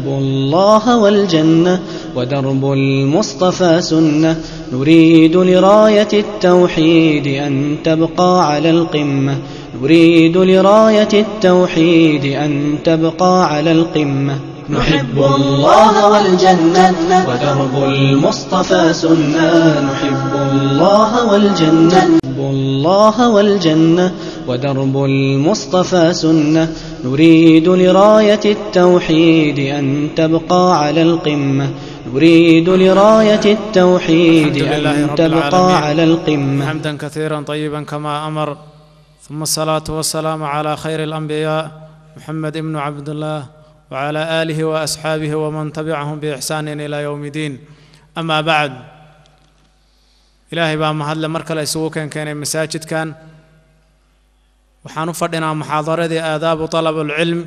الله والجنة ودرب المصطفى سنة نريد لراية التوحيد أن تبقى على القمة نريد لراية التوحيد أن تبقى على القمة نحب الله والجنة ودرب المصطفى سنة نحب الله والجنة نحب الله والجنة ودرب المصطفى سنة نريد لراية التوحيد أن تبقى على القمة نريد لراية التوحيد الحمد لله أن رب تبقى العالمين. على القمة حمدا كثيرا طيبا كما امر ثم الصلاه والسلام على خير الانبياء محمد بن عبد الله وعلى اله واصحابه ومن تبعهم باحسان الى يوم الدين اما بعد ilaahay baa mahadle mar kale isugu keenkeenay masaajidkan waxaan u fadhinaa muxaadaradii aadaabu طalab اlcilm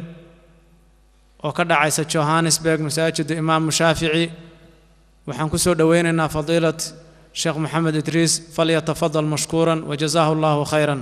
oo ka dhacaysa johannesburg masaajida imaamu shaafici waxaan ku soo dhoweynaynaa fadiilat sheekh moxamed idriis falyatafadal mashkuuran wajazaahu allahu khayran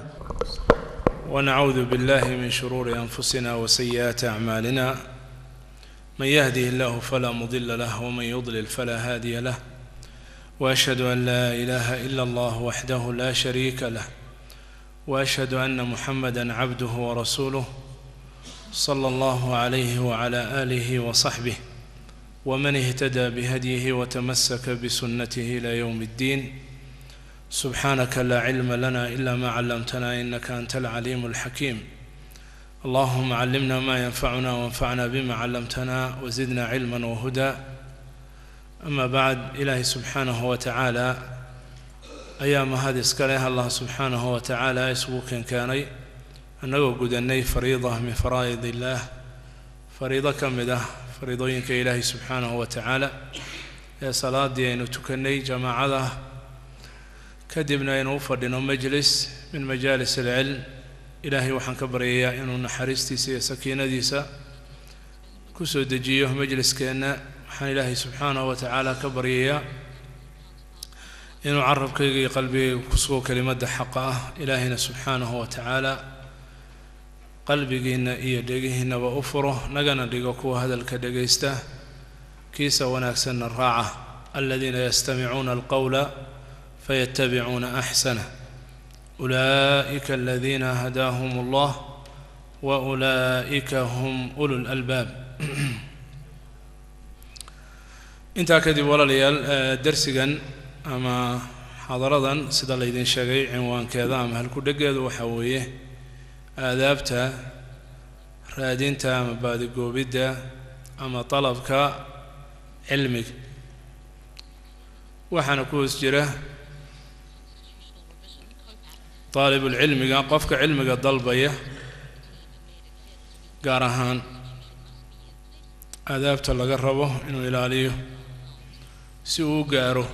ونعوذ بالله من شرور انفسنا وسيئات اعمالنا من يهده الله فلا مضل له ومن يضلل فلا هادي له واشهد ان لا اله الا الله وحده لا شريك له واشهد ان محمدا عبده ورسوله صلى الله عليه وعلى اله وصحبه ومن اهتدى بهديه وتمسك بسنته الى يوم الدين سبحانك لا علم لنا الا ما علمتنا انك انت العليم الحكيم اللهم علمنا ما ينفعنا وانفعنا بما علمتنا وزدنا علما وهدى اما بعد الهي سبحانه وتعالى ايام هذه اسكاله الله سبحانه وتعالى يسوق كاني انه قدني فريضه من فرائض الله فريضه كمده فريضوينك الهي سبحانه وتعالى يا صلاه دينو تكني جماعه kadibna aynu u fadhino majlis min majaalis alcilm ilaahay waxaan ka baryayaa inuu naxariistiisa iyo sakiinadiisa ku soo dejiyo majliskeenna waxaan ilaahay subxaanahu wa tacaala ka baryayaa inuu carabkayga iyo qalbigayga ku sugo kelimadda xaqa ah ilaahayna subxaanahu wa tacaala qalbigiinna iyo dhegihiinnaba u furo nagana dhigo kuwa hadalka dhegaysta kiisa wanaagsanna raaca aladiina yastamicuuna alqowla فيتبعون احسنه اولئك الذين هداهم الله واولئك هم اولو الالباب intaa kadib walaalayaal darsigan ama xadaradan sida laydin sheegay cinwaankeeda ama halku-dhegeedu waxaa weeye aadaabta raadinta ama baadigoobidda ama dalabka cilmiga waxaana ku hoos jira daalibulcilmiga qofka cilmiga dalbaya gaar ahaan aadaabta laga rabo inuu ilaaliyo si uu u gaaro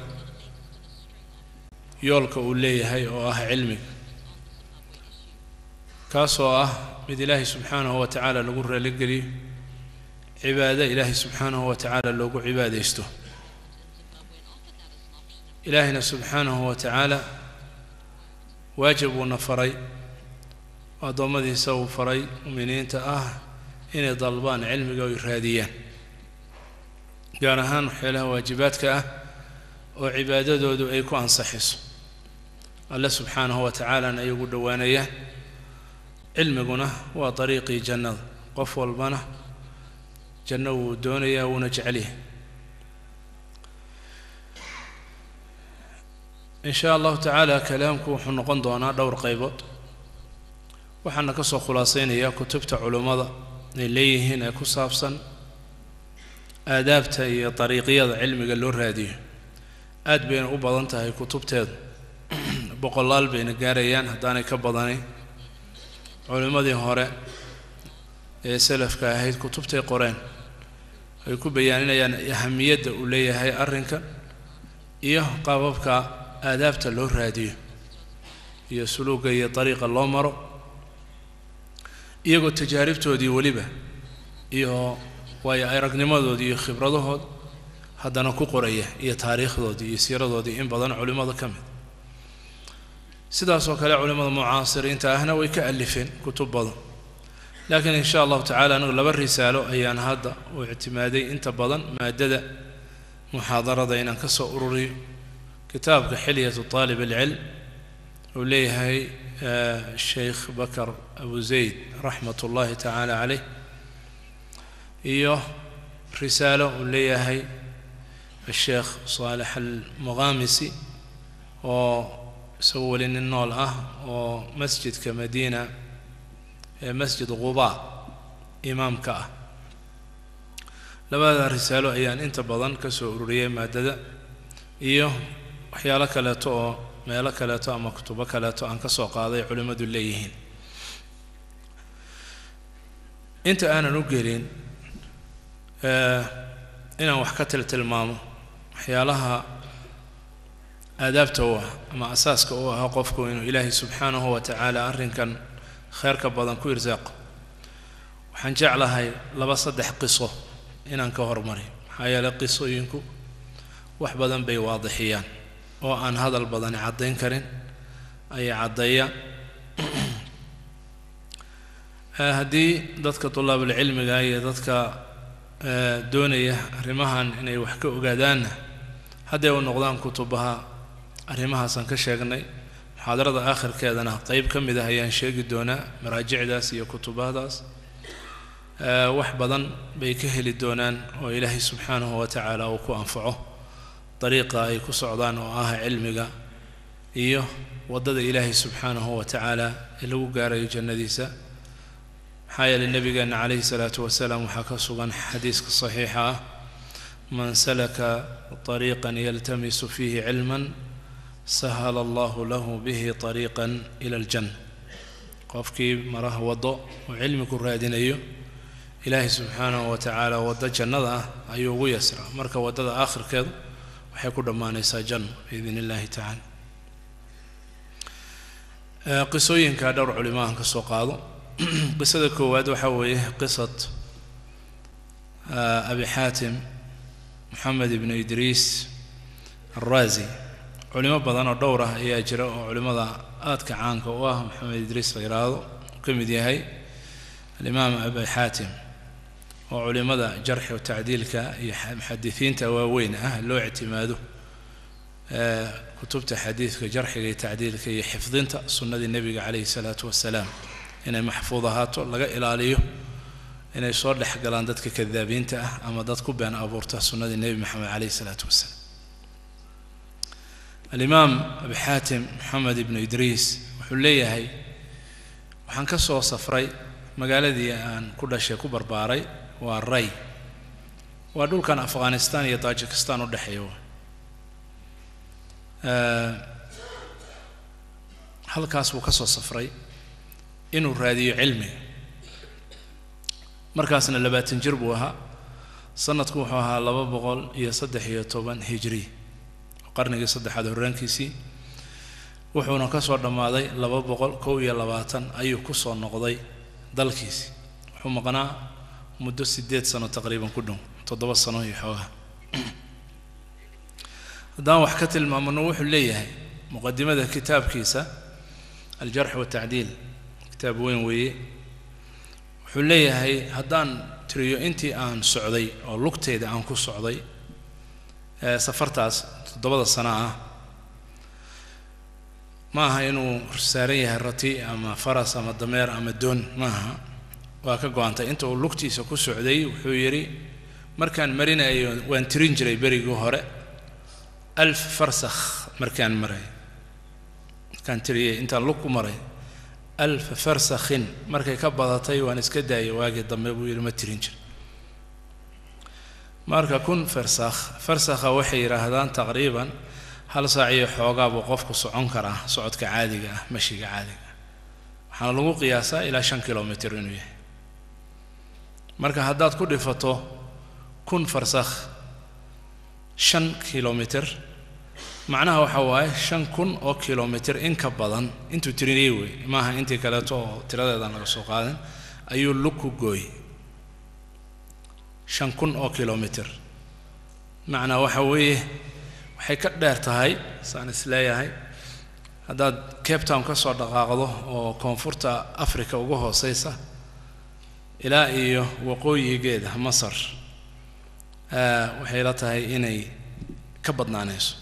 yoolka uu leeyahay oo ah cilmiga kaasoo ah mid ilaahay subxaanahu wa tacaala lagu raaligeliyo cibaado ilaahay subxaanahu wa tacaala loogu cibaadaysto ilaahayna subxaanahu wa tacaala waajib uuna faray addoommadiisa uu faray muminiinta ah inay dalbaan cilmiga oy raadiyaan gaar ahaan waxyaalaha waajibaadka ah oo cibaadadoodu ay ku ansaxiso alle subxaanahu wa tacaalana ay ugu dhowaanayaan cilmiguna waa dariiqii jannada qof walbana janno wuu doonayaa wuuna jecelyahay in sha allahu tacaala kalaamku wuxuu noqon doonaa dhowr qaybood waxaana ka soo khulaasaynayaa kutubta culummada ay leeyihiin ee ku saabsan aadaabta iyo dariiqyada cilmiga loo raadiyo aad bayna u badan tahay kutubteedu boqolaal bayna gaarayaan haddaanay ka badanayn culimmadii hore ee salafka ahayd kutubtay qoreen ay ku bayaaninayaan ahamiyadda uu leeyahay arrinkan iyo qaababka aadaabta loo raadiyo iyo suluuga iyo dariiqa loo maro iyagoo tajaaribtoodii weliba iyo waayo aragnimadoodii iyo khibradahood haddana ku qoraya iyo taariikhdoodii iyo siiradoodii in badan culimmada ka mid sidaasoo kale culimmada mucaasiriinta ahna way ka alifeen kutub badan laakiin in sha allahu tacala anigu laba risaalo ayaan hadda u ictimaaday inta badan maadada muxaadarada inaan ka soo ururiyo kitaabka xilyatu طaalib alcilm uu leeyahay sheikh bakar abu zayd raxmat ullahi tacaala caleyh iyo risaalo uu leeyahay asheekh saalex almuqaamisi oo isagu weli nin nool ah oo masjidka madiina ee masjid quba imaamka ah labada risaalo ayaan inta badan ka soo ururiyey maadada iyo waxyaalo kaleeto oo meelo kaleeto ama kutubo kaleeto aan ka soo qaaday culimmadu leeyihiin inta aanan u gelin inaan wax ka tiltilmaamo waxyaalaha aadaabta u ah ama asaaska u ahaa qofku inuu ilaahay subxaanahu wa tacaala arrinkan kheerka badan ku irsaaqo waxaan jeclahay laba saddex qiso inaan ka hormari maxaa yeeley qisooyinku wax badan bay waadixiyaan oo aan hadal badani caddayn karin ayay caddeeyaan haddii dadka tulaabulcilmiga iyo dadka doonaya arrimahan inay wax ka ogaadaanna hadday u noqdaan kutubaha arrimahaasaan ka sheegnay muxaadarada aakhirkeedana qeyb ka mid ah ayaan sheegi doonaa maraajicdaas iyo kutubahdaas wax badan bay ka heli doonaan oo ilaahay subxaanahu wa tacaala uu ku anfaco dariiqa ay ku socdaan oo ah cilmiga iyo waddada ilaahay subxaanahu wa tacaala ee lagu gaarayo jannadiisa maxaa yeeley nebigeenna calayhi salaatu wasalaam waxaa ka sugan xadiiska saxiixa ah man salaka طariiqan yaltamisu fiihi cilman sahala allahu lahu bihi طariiqan ila aljanna qofkii maraha waddo oo cilmi ku raadinayo ilaahay subxaanahu wa tacaala waddo jannada ah ayuu ugu yasraa marka waddada aakhirkeedu waxay ku dhammaanaysaa janno biidn illahi tacaala qisooyinka dhowr culimahan ka soo qaado qisada koowaad waxaa weeye qisat abi xaatim moxamed ibnu idriis alraazi culimo badan oo dhowr ah ayaa jira oo culimmada aadka caanka u ah moxamed idriis la yidhaahdo ka mid yahay alimaam abi xaatim oo culimmada jarxi o tacdiilka iyo muxadisiinta waaweyn ah loo ictimaado kutubta xadiidka jarxiga iyo tacdiilka iyo xifdinta sunnadii nebiga calayhi salaatu wasalaam inay maxfuud ahaato laga ilaaliyo inay soo dhex galaan dadka kadaabiinta ah ama dad ku been abuurta sunnadii nebi maxamed calayhi salaatu wasalaam alimaam abi xaatim moxamed ibnu idriis wuxuu leeyahay waxaan ka soo safray magaaladii aan ku dhashay ku barbaaray waa ray waa dhulkan afghanistan iyo tajikistan u dhexeeya halkaas buu ka soo safray inuu raadiyo cilmiga markaasna labaatan jir buu ahaa sanadku wuxuu ahaa laba boqol iyo saddex iyo toban hijri qarnigii saddexaad horraankiisii wuxuuna ka soo dhammaaday laba boqol kow iyo labaatan ayuu ku soo noqday dalkiisi wuxuu maqnaa muddo siddeed sano taqriiban ku dhow toddoba sano iyo xoogaa haddaan wax ka tilmaamano wuxuu leeyahay muqadimada kitaabkiisa aljarx watacdiil kitaab weyn weeye wuxuu leeyahay haddaan tiriyo intii aan socday oo lugteeda aan ku socday ee safartaas toddobada sano ah ma aha inuu saaran yahay rati ama faras ama dameer ama doon ma aha waa ka go-antay inta uu lugtiisa ku socday wuxuu yidhi markaan marinayo waan tirin jiray berigii hore alf farsakh markaan maray markaan tiriyey intaan lug ku maray alf farsakhin markay ka badatay waan iska daayay waagii dambe buu yidhi ma tirin jir marka kun farsakh farsakha waxay yidhaahdaan taqriiban hal saac iyo xoogaa buu qofku socon karaa socodka caadiga ah mashiga caadiga ah waxaana lagu qiyaasaa ilaa shan kilomitr inuu yahay marka haddaad ku dhifato kun farsakh shan kilomitr macnaha waxa waaye shan kun oo kilomitr in ka badan intuu tirinayey wey maaha intii kaleeto oo tiradeedan laga soo qaadin ayuu lug ku gooy shan kun oo kilomitr macnaa waxa weeye waxay ka dheer tahay saan is leeyahay haddaad cape town ka soo dhaqaaqdo oo koonfurta africa uga hooseysa ilaa iyo waqooyigeeda masar waxay la tahay inay ka badnaanayso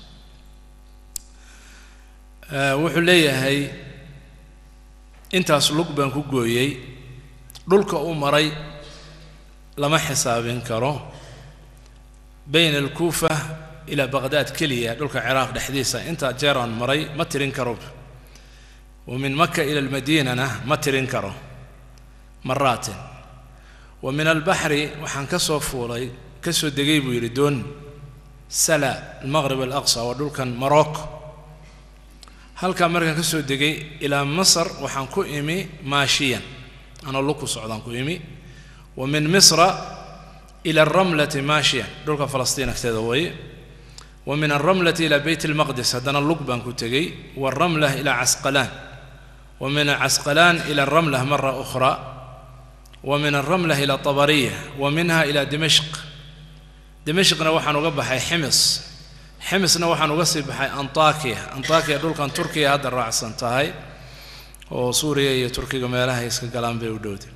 wuxuu leeyahay intaas lug baan ku gooyey dhulka uu maray lama xisaabin karo bayna alkuufa ilaa baqdaad keliya dhulka ciraaq dhexdiisa intaa jeeraan maray ma tirin karo wa min maka ila almadiinana ma tirin karo maraatin wa min albaxri waxaan ka soo fuulay ka soo degay buu yidhi doon sala almaqrib alaqsa waa dhulkan morocco halkaa markaan ka soo degay ilaa masar waxaan ku imi maashiyan anoo luku socdaan ku imi wa min misra ila alramlati maashiyan dhulka falastiin agteeda waye wa min alramlati ila beyt almaqdis haddana lug baan ku tegey waaramlah ila casqalaan wa min casqalaan ila alramlah mara ukhra wa min alramlah ila tabariya wa minha ila dimashq dimashqna waxaan uga baxay ximis ximisna waxaan uga sii baxay antakiya antakiya dhulkan turkiya hadda raacsan tahay oo suuriya iyo turkiga meelaha iska galaan bay u dhowday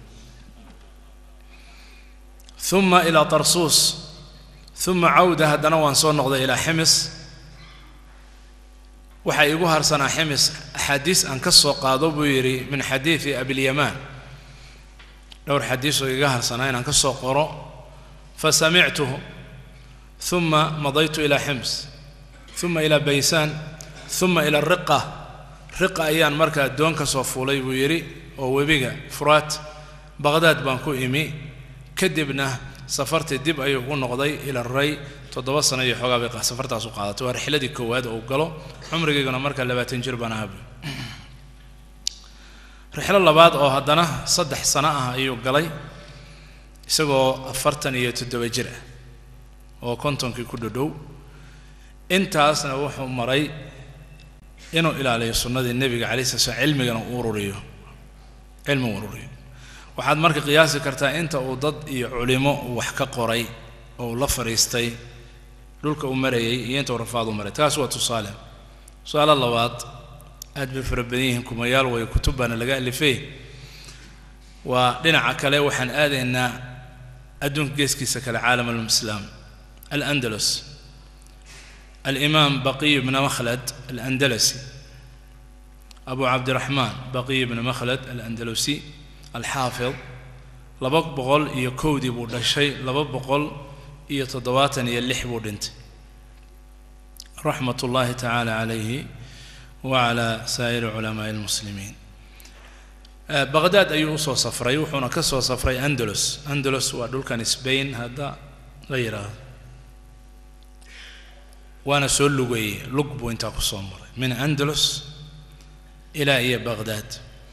uma ilaa tarsuus uma cawda haddana waan soo noqday ilaa ximis waxaa iigu harsanaa ximis axaadiis aan ka soo qaado buu yidhi min xadiidi abilyamaan dhowr xadiis oo iga harsanaa inaan ka soo qoro fasamictuhu uma madaytu ilaa xims uma ilaa baysaan uma ila riqa riqa ayaan markaa doon ka soo fuulay buu yidhi oo webiga furaat baqdaad baan ku imi kadibna safartii dib ayuu u noqday ila ray toddoba sano iyo xoogaa bay safartaas u qaadatay waa rixladii koowaad oo galo cumrigayguna markaa labaatan jir baan ahabu rixlo labaad oo haddana saddex sano ah ayuu galay isagoo afartan iyo toddoba jir ah oo kontonkii ku dhodhow intaasna wuxuu maray inuu ilaaliyo sunnadii nebiga calai sala slam cilmigana u ururiyo cilmi u ururiyo waxaad marka qiyaasi kartaa inta uu dad iyo culimo uu wax ka qoray oo uu la fadhiistay dhulka uu marayay iyo inta uu rafaad u maray taas waa tusaale tusaale labaad aad bay fara badan yihiin kumayaal way kutub baana laga alifay waa dhinaca kale waxaan aadaynaa adduunka geeskiisa kale caalam alislaam alandalus alimaam baqiy bna makhlad alandalasi abu cabdiraxmaan baqiy bna makhlad alandalusi alxaafid laba boqol iyo kowdii buu dhashay laba boqol iyo toddobaatan iyo lix buu dhintay raxmat ullaahi tacaala calayhi wacala saa'iri culamaa'i almuslimiin baqdaad ayuu usoo safray wuxuuna ka soo safray andalus andalus waa dhulkan sbain hadda la yidhaahdo waana soo lugeeyey lug buu intaa ku soo maray min andalus ilaa iyo baqdaad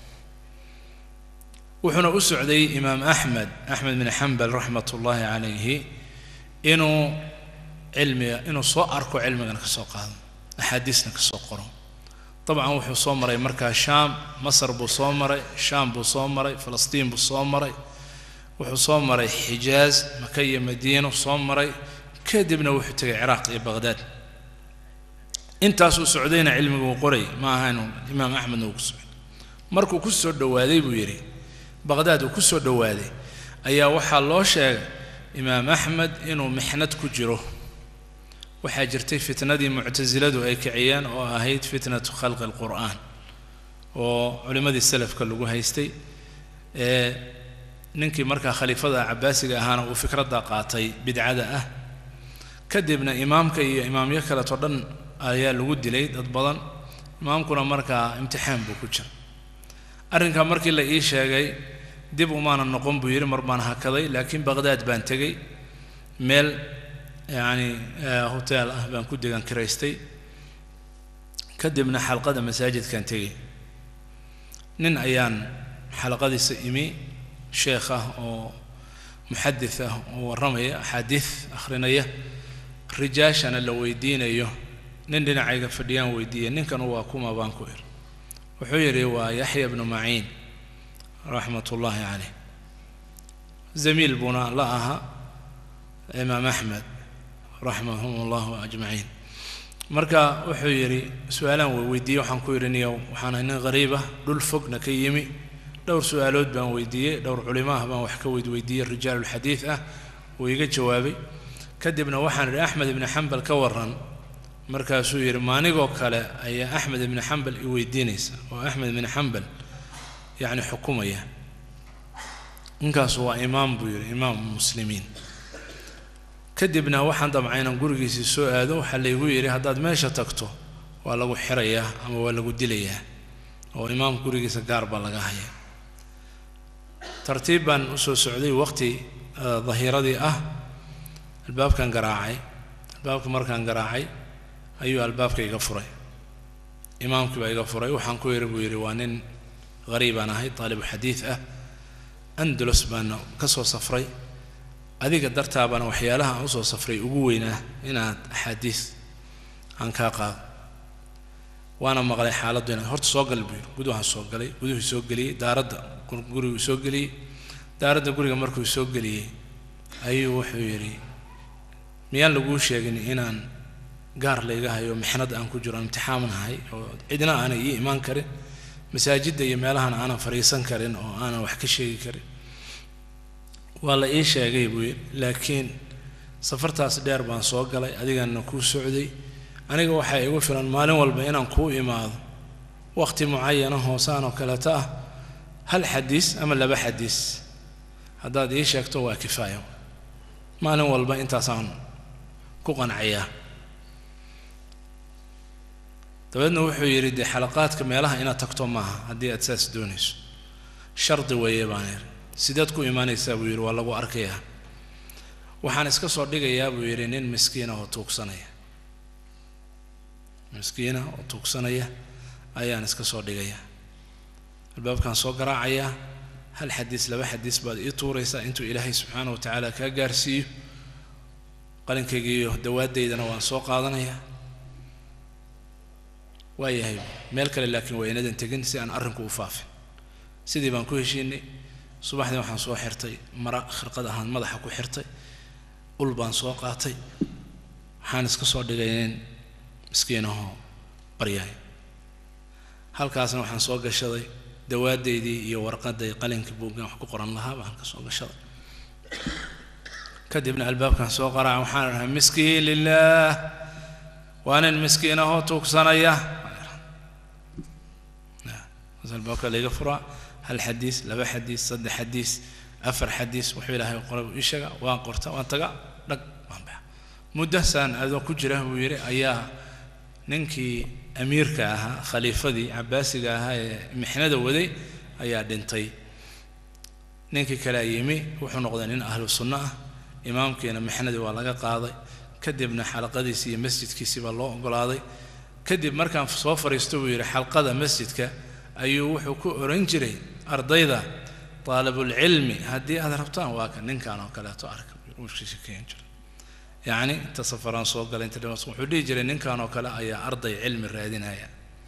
wuxuuna u socday imaam axmed axmed bin xambal raxmat ullaahi calayhi inuu cilmiga inuu soo arko cilmigana ka soo qaado axaadiisna ka soo qoro dabcan wuxuu soo maray markaa shaam masar buu soo maray shaam buu soo maray falastiin buu soo maray wuxuu soo maray xijaaz maka iyo madiino soo maray kadibna wuxuu tegay ciraaq iyo baqdaad intaasuu socdayna cilmigu uu qoray ma aha inuu imaam axmedna uu ku socday markuu ku soo dhowaaday buu yidhi baqdaad uu ku soo dhowaaday ayaa waxaa loo sheegay imaam axmed inuu mixnad ku jiro waxaa jirtay fitnadii muctasiladu ay kiciyeen oo ahayd fitnatu khalqi alqur'aan oo culimmadii salafka lagu haystay ee ninkii markaa khaliifada cabaasiga ahaana uu fikradda qaatay bidcada ah kadibna imaamka iyo imaamyo kaleeto dhan ayaa lagu dilay dad badan imaamkuna markaa imtixaan buu ku jira arrinkaa markii la ii sheegay dib umaana noqon buu yidhi mar baan hakaday laakiin baqdaad baan tegey meel yacni hotel ah baan ku degan kiraystay kadibna xalqada masaajidkaan tegey nin ayaan xalaqadiisa imi sheekh ah oo muxadis ah oo warramaya axaadiis akhrinaya rijaashana la weydiinayo nin dhinacayga fadhiyaan weydiiyey ninkan waa kuma baan ku ir wuxuu yidhi waa yaxya bnu maciin raxmat ullaahi caleyh zamiil buuna la ahaa imaam axmed raxmahum allahu ajmaciin marka wuxuu yidhi su-aalaan way weydiiyey waxaan ku yidhi niyow waxaan ahay nin qariib ah dhul fogna ka yimi dhowr su-aalood baan weydiiyey dhowr culimaah baan wax ka weydweydiiyey rijaalulxadiid ah wuu iga jawaabay kadibna waxaan idhi axmed ibni xambal ka waran markaasuu yidhi maanigoo kale ayaa axmed ibni xambal i weydiinaysa oo axmed ibni xambal yacni xukumaya ninkaasu waa imaam buu yidhi imaam muslimiin kadibna waxaan damcay inaan gurigiisii soo aado waxaa laygu yidhi haddaad meesha tagto waa lagu xirayaa ama waa lagu dilayaa oo imaamka gurigiisa gaar baa laga hayaa tartiib baan usoo socday waqti dahiiradii ah albaabkan garaacay albaabka markaan garaacay ayuu albaabka iga furay imaamkii baa iga furay waxaan ku yidhi buu yidhi waa nin hariibaan ahay daalibu xadiid ah andalus baana ka soo safray adiga dartaabaana waxyaalaha aan usoo safray ugu weynaa inaad axaadiis aan kaa qaado waana maqlay xaaladdu inaad horta soo gal buu yidhi guduhaan soo galay guduhii soo geliyey daaradda guriguu soo geliyey daaradda guriga markuu soo geliyey ayuu wuxuu yidhi miyaan laguu sheegin inaan gaar layga hayo mixnad aan ku jiro aan imtixaamanahay oo cidna aanay ii imaan karin masaajidda iyo meelahan aanan fadhiisan karin oo aanan wax ka sheegi karin waa la ii sheegay buu yidhi laakiin safartaas dheer baan soo galay adigana kuu socday aniga waxaa igu filan maalin walba inaan kuu imaado waqti mucayana hoosaan oo kaleeto ah hal xadiis ama laba xadiis haddaad ii sheegto waa kifaaya maalin walba intaasaan ku qancayaa dabeedna wuxuu yidhi dee xalaqaadka meelaha inaad tagto maaha haddii aad saas doonayso shardi weeye baan yidhi sideed ku imaanaysaa buu yidhi waa lagu arkayaa waxaan iska soo dhigayaa buu yidhi nin miskiina oo tuugsanaya miskiina oo tuugsanaya ayaan iska soo dhigayaa albaabkaan soo garaacayaa hal xadiis laba xadiis baad ii tuuraysaa intuu ilaahay subxaana wa tacaala kaa gaarsiiyo qalinkaygiiyo dawaadaydana waan soo qaadanayaa waayahay meel kale laakiin waa inadan tegin si aan arrinku u faafin sidii baan ku heshiinay subaxdii waxaan soo xirtay mara khirqad ahaan madaxa ku xirtay ul baan soo qaatay waxaan iska soo dhigay nin miskiinahoo baryaay halkaasna waxaan soo gashaday dawaadaydii iyo warqaday qalinkii buuggan wax ku qoran lahaa baan halka soo gashaday kadibna albaabkan soo qaraaca waxaan dhahay miskiin lilaah waa nin miskiinahoo tuugsanaya albaabka layga furaa hal xadiis laba xadiis saddex xadiis afar xadiis wuxuu ilaahay qoray ii sheega waan qorta waan taga dhag waan baxa muddasaan adoo ku jira buu yidhi ayaa ninkii amiirka ahaa khaliifadii cabaasiga ahaa ee mixnada waday ayaa dhintay ninkii kalea yimi wuxuu noqday nin ahlu sunno ah imaamkiina mixnadii waa laga qaaday kadibna xalaqadiisii iyo masjidkiisii baa loo ogolaaday kadib markaan soo fadhiisto buu yidhi xalqada masjidka ayuu wuxuu ku oran jiray ardayda taalibulcilmi haddii aad rabtaan waa kan ninkan oo kaleeto arka sheekeyn jira yacni inta safaraan soo galay inta dhimas wuxuu dhihi jiray ninkan oo kale ayaa arday cilmi raadinaya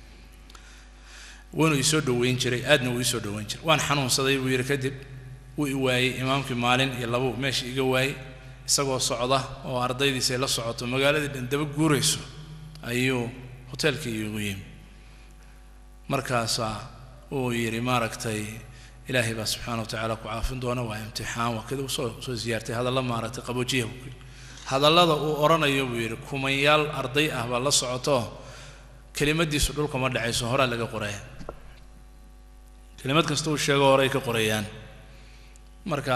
wuuna isoo dhoweyn jiray aadna wuu isoo dhoweyn jiray waan xanuunsaday buu yidhi kadib wuu i waayey imaamkii maalin iyo labo meesha iga waayey isagoo socda oo ardaydiisay la socoto magaaladii dhan daba guurayso ayuu hoteelkii iigu yimi markaasaa uu yidhi maaragtay ilaahay baa subxaana wa tacaala ku caafin doona waa imtixaan waa kada soo soo siyaartay hadalla maaragtay qaboojiya buu yidhi hadallada uu odhanayo buu yidhi kumanyaal arday ah baa la socoto kelimadiisu dhulka ma dhacayso horaa laga qoraya kelimad kasta uu sheego horay ka qorayaan marka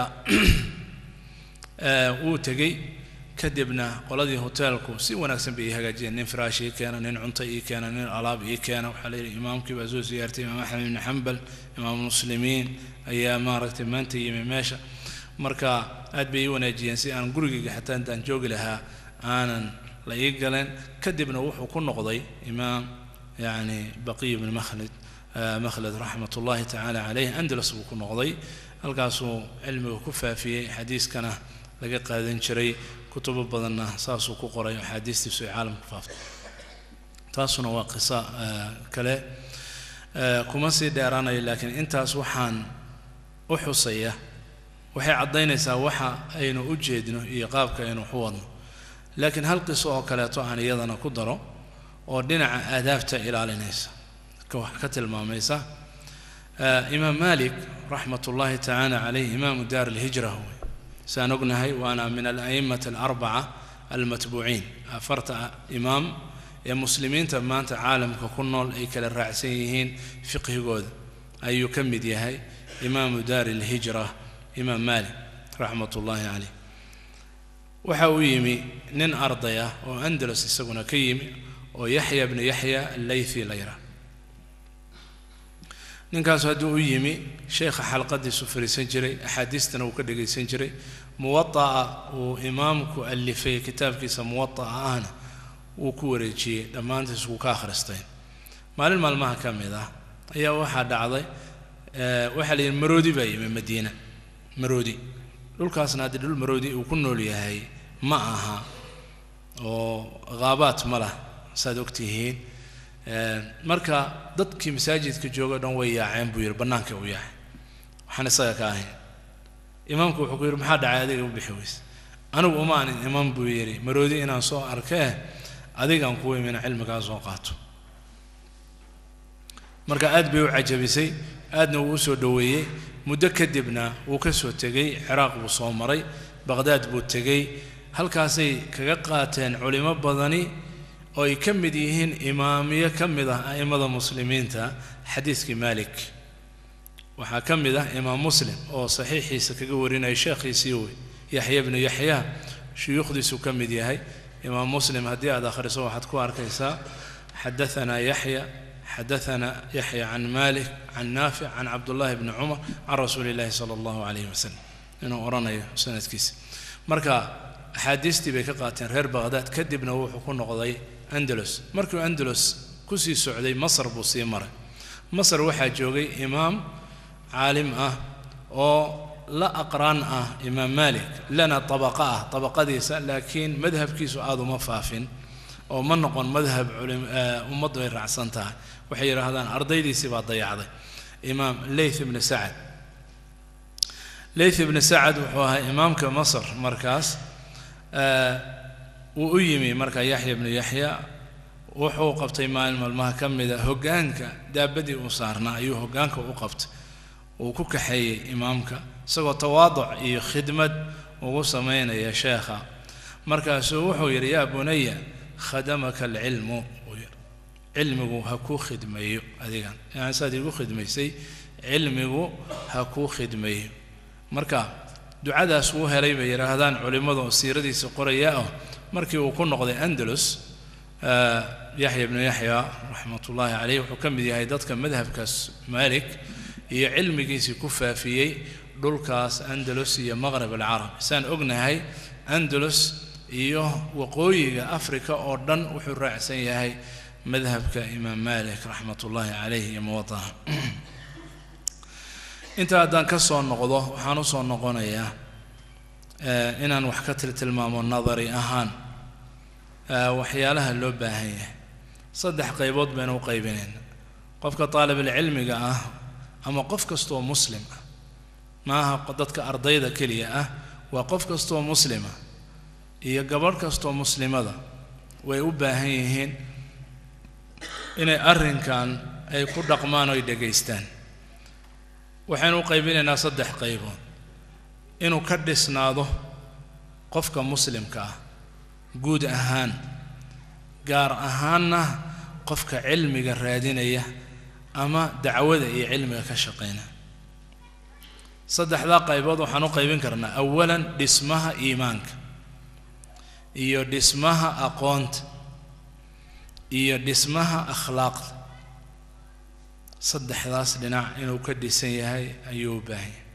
wuu tegey kadibna qoladii hoteelku si wanaagsan bay ii hagaajiyeen nin firaash ii keena nin cunto ii keena nin alaab ii keena waxaa layidhi imaamkii baa soo siyaartay imaam axmed ibni xambal imaam muslimiin ayaa maaragtay maanta yimi meesha marka aad bay ii wanaajiyeen si aan gurigayga xataa intaan joogi lahaa aanan la ii galeen kadibna wuxuu ku noqday imaam yani baqiy ibni makhlid makhlad raxmat ullahi tacaala caleyh andalus buu ku noqday halkaasuu cilmiga ku faafiyey xadiiskana laga qaadan jiray kutubo badanna saasuu ku qoray axaadiistiisu ay caalamka faaftay taasuna waa qiso kale kuma sii dheeraanayo laakiin intaas waxaan u xusaya waxay caddaynaysaa waxa aynu u jeedno iyo qaabka aynu waxu wadno laakiin hal qiso oo kaleeto aan iyadana ku daro oo dhinaca aadaabta ilaalinaysa wax ka tilmaamaysa imaam malik raxmat ullaahi tacaala caleyh imaamu daar alhijra wey saan ognahay waana min ala'immati alarbaca almatbuuciin afarta imaam ee muslimiinta maanta caalamka ku nool ay kala raacsan yihiin fiqhigooda ayuu ka mid yahay imaamu daari alhijra imaam malik raxmat ullaahi caleyh waxa uu yimi nin arday ah oo andalus isaguna ka yimi oo yaxya bnu yaxya allaythi la yidhaah ninkaasu hadduu u yimi sheekha xalqadiisu fariisan jiray axaadiistana uu ka dhegaysan jiray muwada'a uu imaamku alifay kitaabkiisa muwada'a ahna wuu ku wareejiyey dhammaantiis wuu ka akhristay maalin maalmaha ka mid ah ayaa waxaa dhacday waxaa la yidhi maroodi baa yimi madiina maroodi dhulkaasna haddii dhul maroodi uu ku nool yahay ma aha oo khaabaat ma lah saad ogtihiin marka dadkii masaajidka jooga dhan way yaaceen buu yidhi bannaanka u yaacay waxaan isaga ka ahayn imaamku wuxuu ku yidhi maxaa dhacay adiga u bixi weyse anigu uma anin imaam buu yidhi maroodi inaan soo arkee adigaan kuu imina cilmigaa soo qaato marka aad bay u cajabisay aadna wuu u soo dhoweeyey muddo kadibna wuu ka soo tegey ciraaq buu soo maray baqhdaad buu tegey halkaasay kaga qaateen culimo badani oo ay ka mid yihiin imaamiyo ka mid ah a'immada muslimiinta xadiiskii malik waxaa ka mid ah imaam muslim oo saxiixiisa kaga warinaya sheekhiisii wey yaxya bnu yaxya shuyuukhdiisuu ka mid yahay imaam muslim haddii aad akhriso waxaad ku arkaysaa xadaanaa yaxya xadaanaa yaxya can malik can naafic can cabdullaahi bni cumar can rasuuli illaahi sala allahu calayhi wasalam inuu odhanayo sanadkiisa marka axaadiistii bay ka qaateen reer baqhdaad kadibna wuxuu ku noqday andalus markuu andalus kusii socday masar buu sii maray masar waxaa joogay imaam caalim ah oo la aqraan ah imaam malik lana tabaqa ah tabaqadiisa laakiin madhabkiisu aada uma faafin oo ma noqon madhab ummaddu ay raacsan tahay waxay yidhaahdaan ardaydiisii baa dayacday imaam leyth ibni sacad leyth ibni sacad wuxuu ahaa imaamka masar markaas wuu u yimi marka yaxya bnu yaxya wuxuu qabtay maalin maalmaha ka mida hoggaanka daabadii uu saarnaa ayuu hoggaanka u qabtay uu ku kaxeeyey imaamka isagoo tawaaduc iyo khidmad ugu samaynaya sheekha markaasuu wuxuu yidhi yaa bunaya khadamaka alcilmu cilmigu ha kuu khidmeeyo adigan yani saad igu khidmaysay cilmigu ha kuu khidmeeyo marka ducadaas wuu helay bay yidhaahdaan culimmadu oo siiradiisa qoraya ah markii uu ku noqday andalus yaxya bnu yaxya raxmatullaahi caleyh wuxuu ka mid yahay dadka madhabkaas malik iyo cilmigiisii ku faafiyey dhulkaas andalus iyo maqrab alcarab saan ognahay andalus iyo waqooyiga africa oo dhan wuxuu raacsan yahay madhabka imaam malik raxmatullaahi caleyh iyo muwadaha intaa haddaan ka soo noqdo waxaan u soo noqonayaa inaan wax ka tiltilmaamo nadari ahaan waxyaalaha loo baahan yahay saddex qaybood baynu u qaybinayna qofka taalibulcilmiga ah ama qof kastoo muslim ah maaha dadka ardayda keliya ah waa qof kastoo muslima iyo gabadh kastoo muslimada way u baahan yihiin inay arrinkan ay ku dhaqmaan oy dhegaystaan waxaynu u qaybinaynaa saddex qaybood inuu ka dhisnaado qofka muslimka ah guud ahaan gaar ahaanna qofka cilmiga raadinaya ama dacwada iyo cilmiga ka shaqayna saddexdaa qaybood waxaan u qaybin karnaa awalan dhismaha iimaanka iyo dhismaha aqoonta iyo dhismaha akhlaaqda saddexdaas dhinac inuu ka dhisan yahay ayuu u baahan yahay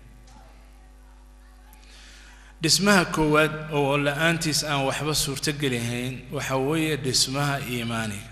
dhismaha koowaad oo la-aantiis aan waxba suurtogelihayn waxa weeye dhismaha iimaaniga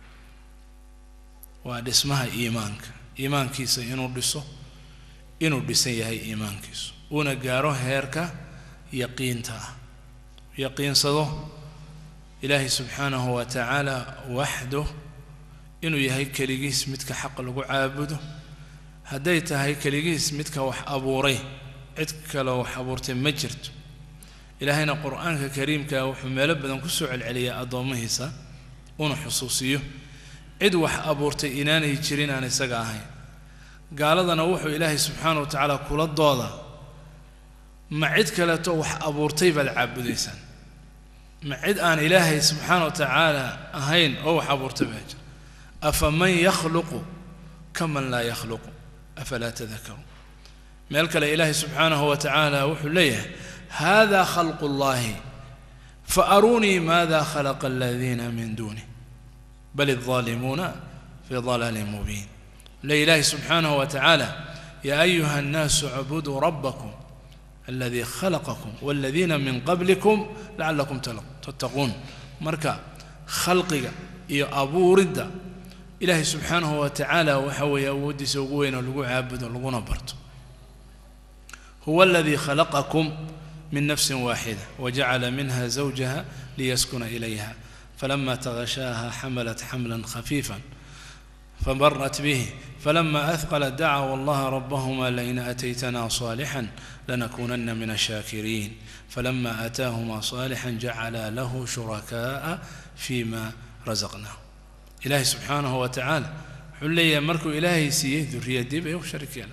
waa dhismaha iimaanka iimaankiisa inuu dhiso inuu dhisan yahay iimaankiisu uuna gaaro heerka yaqiinta ah yaqiinsado ilaahay subxaanahu wa tacaala waxdo inuu yahay keligiis midka xaq lagu caabudo hadday tahay keligiis midka wax abuuray cid kaleo wax abuurtay ma jirto ilaahayna qur-aanka kariimkaa wuxuu meelo badan ku soo celceliyaa addoommihiisa una xusuusiyo cid wax abuurtay inaanay jirin aan isaga ahayn gaaladana wuxuu ilaahay subxaana wa tacaala kula dooda ma cid kaleeto wax abuurtay baad caabudaysaan ma cid aan ilaahay subxaana wa tacaala ahayn oo wax abuurtay baa jira afaman yakhluqu kaman laa yakhluqu afalaa tadakaruun meel kale ilaahay subxaanahu wa tacaala wuxuu leeyahay hada khalqu llahi فأروني ماذا خلق الذين من دونه بل الظالمون في ضلال مبين لإله سبحانه وتعالى يا أيها الناس اعبدوا ربكم الذي خلقكم والذين من قبلكم لعلكم تتقون مركا خلقك يا أبو ردة إلهي سبحانه وتعالى وحوي أودي سوقوين ولقوا عابد ولقوا نبرت هو الذي خلقكم من نفس واحدة وجعل منها زوجها ليسكن إليها فلما تغشاها حملت حملا خفيفا فمرت به فلما أثقلت دعوا الله ربهما لئن أتيتنا صالحا لنكونن من الشاكرين فلما أتاهما صالحا جعل له شركاء فيما رزقناه إلهي سبحانه وتعالى حلي مركو إلهي سيه ذرية ديب وشركين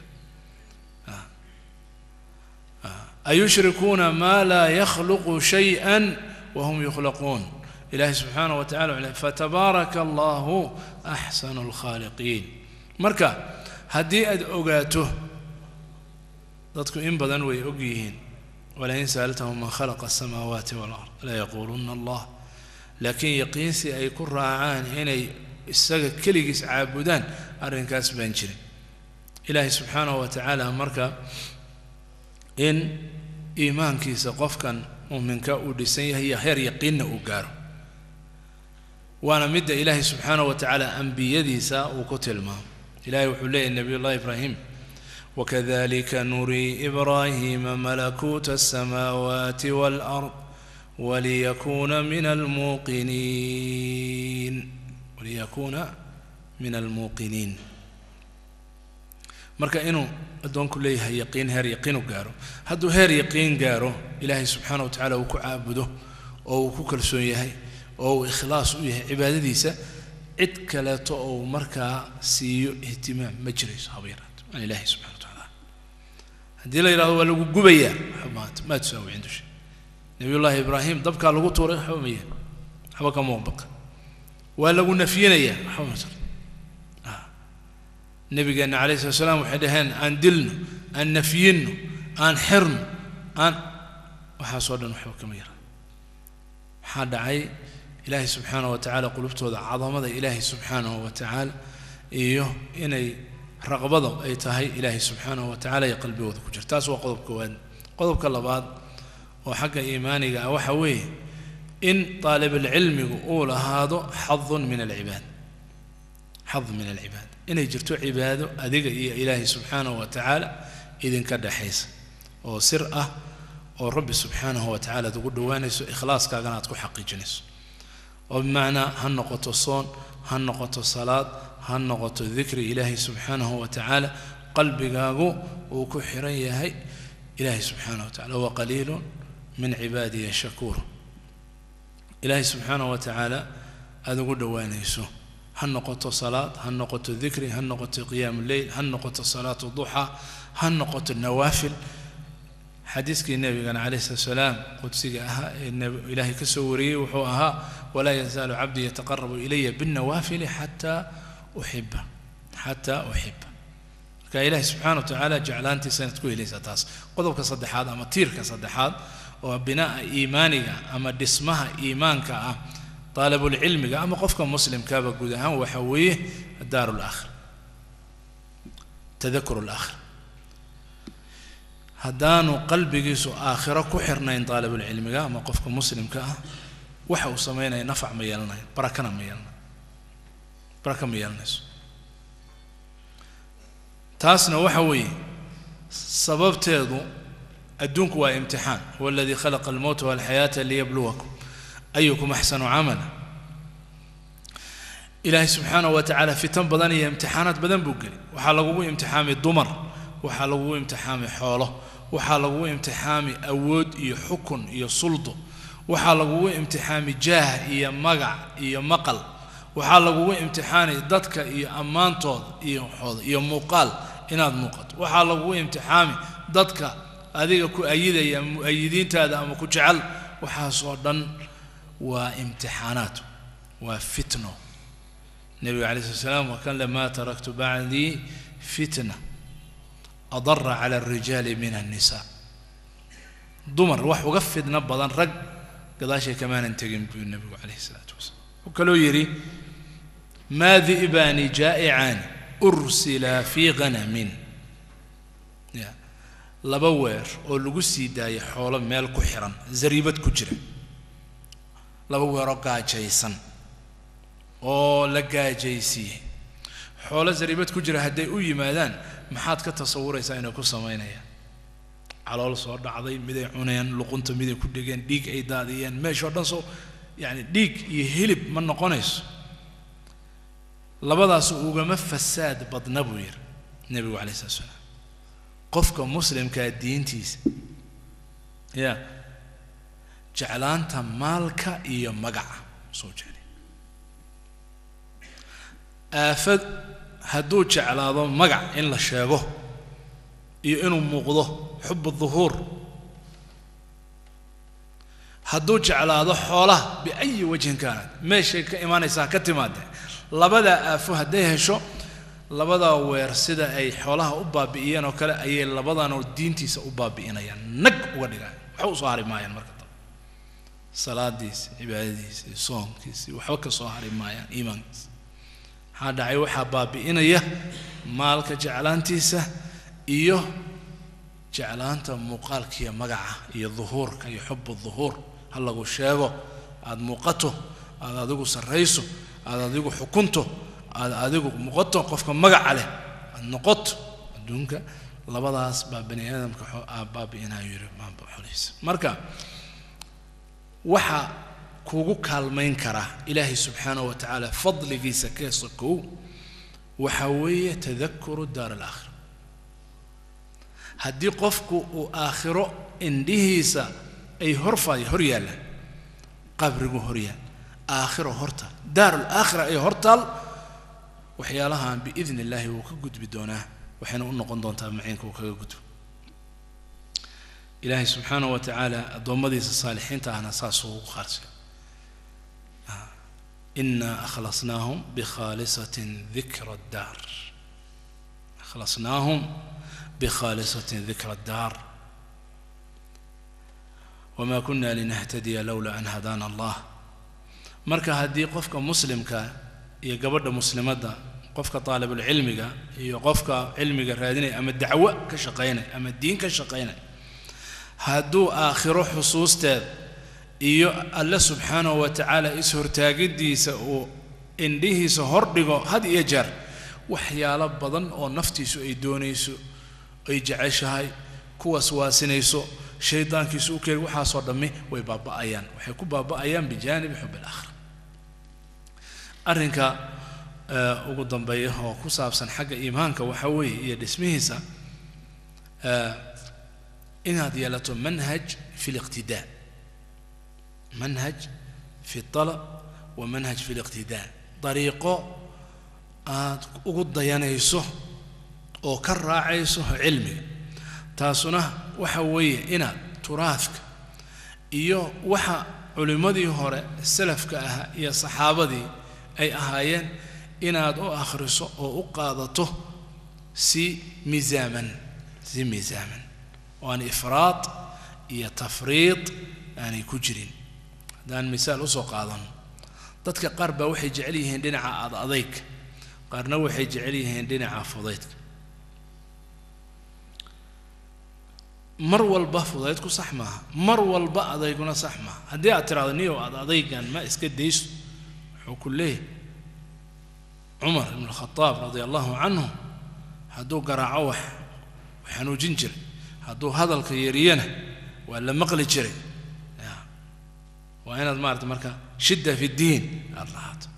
أيشركون ما لا يخلق شيئا وهم يخلقون إلهي سبحانه وتعالى فتبارك الله أحسن الخالقين مركا هدي أد أوغاته ضدكم إن بدن وي أوغيهين ولئن سألتهم من خلق السماوات والأرض لا يقولون الله لكن يقينسي أي كل راعان هنا السجد كليس عابدان أرنكاس بنشري إلهي سبحانه وتعالى مركا in iimaankiisa qofkan muuminka uu dhisan yahay iyo heer yaqiinna uu gaaro waana midda ilaahay subxaana wa tacaala ambiyadiisa uu ku tilmaamo ilahay wuxuu leeyahy nabiy llahi ibraahim wakadalika nurii ibraahiima malakuuta asamaawaati waalard waliyakuuna min almuuqiniin waliyakuuna min almuuqiniin marka inuu addoonku leeyahay yaqiin heer yaqiinu gaaro hadduu heer yaqiin gaaro ilaahay subxaana wa tacaala uu ku caabudo oo uu ku kalsoon yahay oo uu ikhlaas u yahay cibaadadiisa cid kaleeto oo markaa siiyo ihtimaam ma jirayso haba yaraato aan ilaahay subxana wa tacaala haddii la yidhahdo waa lagu gubayaa maanta maa tusaawi cindu shay nabiyullaahi ibraahim dabkaa lagu tuuray waxba maya waxba ka muuqbaqa waa lagu nafyinayaa waxba ma jiro nabigeena calayhi salatu salaam waxay dhaheen aan dilno aan nafyinno aan xirno aan waxaasoo dhan waxba kama yara maxaa dhacay ilaahay subxaanahu wa tacaala qulubtooda cadamada ilaahay subxaanahu wa tacaala iyo inay raqbado ay tahay ilaahay subxaanahu wa tacaala iyo qalbigooda ku jira taas waa qodob koowaad qodobka labaad oo xagga iimaaniga ah waxa weeye in daalibulcilmigu uu lahaado xadun min alcibaad xad min alcibaad inay jirto cibaado adiga iyo ilaahay subxaanahu wa tacaala idinka dhexaysa oo sir ah oo rabbi subxaanahu wa tacaala aad ugu dhowaanayso ikhlaaskaagana aad ku xaqiijinayso oo bimacnaa ha noqoto soon ha noqoto salaad ha noqoto dikri ilaahay subxaanahu wa tacaala qalbigaagu uu ku xiran yahay ilaahay subxaanahu wa tacala waqaliilun min cibaadiya shakuur ilaahay subxaanahu wa tacaala aada ugu dhowaanayso ha noqoto salaad ha noqoto dikri ha noqoto qiyaamu leyl ha noqoto salaatu duxa ha noqoto nawaafil xadiiskii nebigana calayhi salatu salaam qudsiga ahaa ee ilaahay ka soo wariyey wuxuu ahaa walaa yazaalu cabdii yataqarabu ilaya binnawaafili xataa uxiba xataa uxiba marka ilaahay subxana wa tacaala jeclaantiisa inaad ku helaysaa taas qodobka saddexaad ama tiirka saddexaad oo binaa'a iimaaniga ama dhismaha iimaanka ah daalibulcilmiga ama qofka muslimkaaba guud ahaan waxa weeye daaru laakhir tadakuru laakhir haddaanu qalbigiisu aakhiro ku xirnayn daalibulcilmiga ama qofka muslimka ah waxa uu samaynaya nafac ma yeelanayo barakana ma yeelanayo baraka ma yeelanayso taasna waxa weeye sababteedu adduunku waa imtixaan huwa aladii khalaqa almowta walxayaata liyabluwakum ayukum axsanu camala ilaahay subxaanahu wa tacaala fitan badan iyo imtixaanaad badan buu geli waxaa lagugu imtixaamay dumar waxaa lagugu imtixaamay xoolo waxaa lagugu imtixaamay awood iyo xukun iyo suldo waxaa lagugu imtixaamay jaah iyo magac iyo maqal waxaa lagugu imtixaanay dadka iyo ammaantooda iyo waxooda iyo muuqaal inaad muuqato waxaa lagugu imtixaami dadka adiga ku ayidaya mu-ayidiintaada ama ku jecel waxaasoo dhan waa imtixaanaad waa fitno nebiga calayi slat slam waa kan le maa taraktu bacdii fitna adara cala alrijaali min annisaa dumar wax uga fidno badan rag gadaashay kamaanan tegin buu nebigu calayhi salaatu wasalaam wuxuu kaloo yidhi maa di'baani jaa'icaani ursila fii hanamin ya laba weer oo lagu sii daayay xoolo meel ku xiran zariibad ku jira laba weeroo gaajaysan oo la gaajaysiiyey xoolo zariibad ku jira hadday u yimaadaan maxaad ka tasawuraysaa inay ku samaynayaan calool soo dhacday miday cuneen luqunta miday ku dhegeen dhiig ay daadiyeen meeshoo dhan soo yacani dhiig iyo hilib ma noqonayso labadaas ugama fasaad badna buu yidhi nebigu calay slat slaam qofka muslimkaa diintiisa ya jeclaanta maalka iyo magaca soo jeclay aafad hadduu jeclaado magac in la sheego iyo inuu muuqdo xub duhuur hadduu jeclaado xoolaha biayi wajhin kaanat meeshay ka imaanaysaa ka timaadee labadaa aafo hadday hesho labadaa weer sida ay xoolaha u baabi'iyeen oo kale ayay labadanoo diintiisa u baabi'inayaan nag uga dhigaan waxba usoo hari maayaan marka dambe salaadiisi cibaadadiisi soonkiisi waxba ka soo hari maayaan iimaankiisa maxaa dhacay waxaa baabi'inaya maalka jeclaantiisa iyo jeclaanta muuqaalkiiyo magaca iyo duhuurka iyo xubu duhuur ha lagu sheego aada muuqato aada adigu sarrayso aada adigu xukunto aada adigu muuqato qofka magaca leh aada noqoto adduunka labadaas baa bani aadamka baabi'inayo yidhi maamba xolihiisa marka waxa kugu kaalmayn karaa ilaahay subxaanahu wa tacaala fadligiisa keesa kow waxaa weeye tadakuru daar alaakhira haddii qofku uu aakhiro indhihiisa ay horfay hor yaallaan qabrigu hor yaal aakhiro hortaal daarul aakhira ay hortaal waxyaalahan biidni illaahi wuu ka gudbi doonaa waxayna u noqon doontaa maciinka uu kaga gudbo ilaahay subxaanahu wa tacaala addoommadiisa saalixiinta ahna saasuu ugu qaarsay إنا أخلصناهم بخالصة ذكر الدار أخلصناهم بخالصة ذكر الدار وما كنا لنهتدي لولا أن هدانا الله marka haddii qofka muslimka iyo gabadha muslimadda qofka taalibulcilmiga iyo qofka cilmiga raadinaya ama dacwo ka shaqaynaya ama diin ka shaqaynaya hadduu aakhiro xusuusteeda iyo alle subxaanahu wa tacaala is-hortaagidiisa uu indhihiisa hordhigo had iyo jeer waxyaalo badan oo naftiisu ay doonayso ay jeceshahay kuwaas waasinayso shaydaankiisu u keeni waxaasoo dhammi way baaba'ayaan waxay ku baaba'ayaan bijaanibi xub alaakhira arrinka ugu dambeeya oo ku saabsan xagga iimaanka waxaa weeye iyo dhismihiisa inaad yeelato manhaj fi liqtidaa manhaj fi alab wa manhaj fi liqtidaa dariiqo aad ugu dayanayso oo ka raacayso cilmiga taasuna waxa weeye inaad turaadka iyo waxa culimmadii hore salafka ahaa iyo saxaabadii ay ahaayeen inaad u akhriso oo u qaadato si miisaaman si miisaaman oo aan ifraad iyo tafriid aanay ku jirin haddaan misaal usoo qaadano dadka qaar baa waxay jecel yihiin dhinaca ad adayga qaarna waxay jecel yihiin dhinaca fudaydka mar walba fudaydku sax maaha mar walba adayguna sax maaha haddii aad tiraahdo niyow aad adaygan ma iska dayso wuxuu ku leeyahy cumar ibn alkhadaab radia allahu canhu hadduu garaaco wax xanuujin jiray hadduu hadalka yariyana waa la maqli jiray waa inaad maarata marka shidda fi ddiin aada lahaato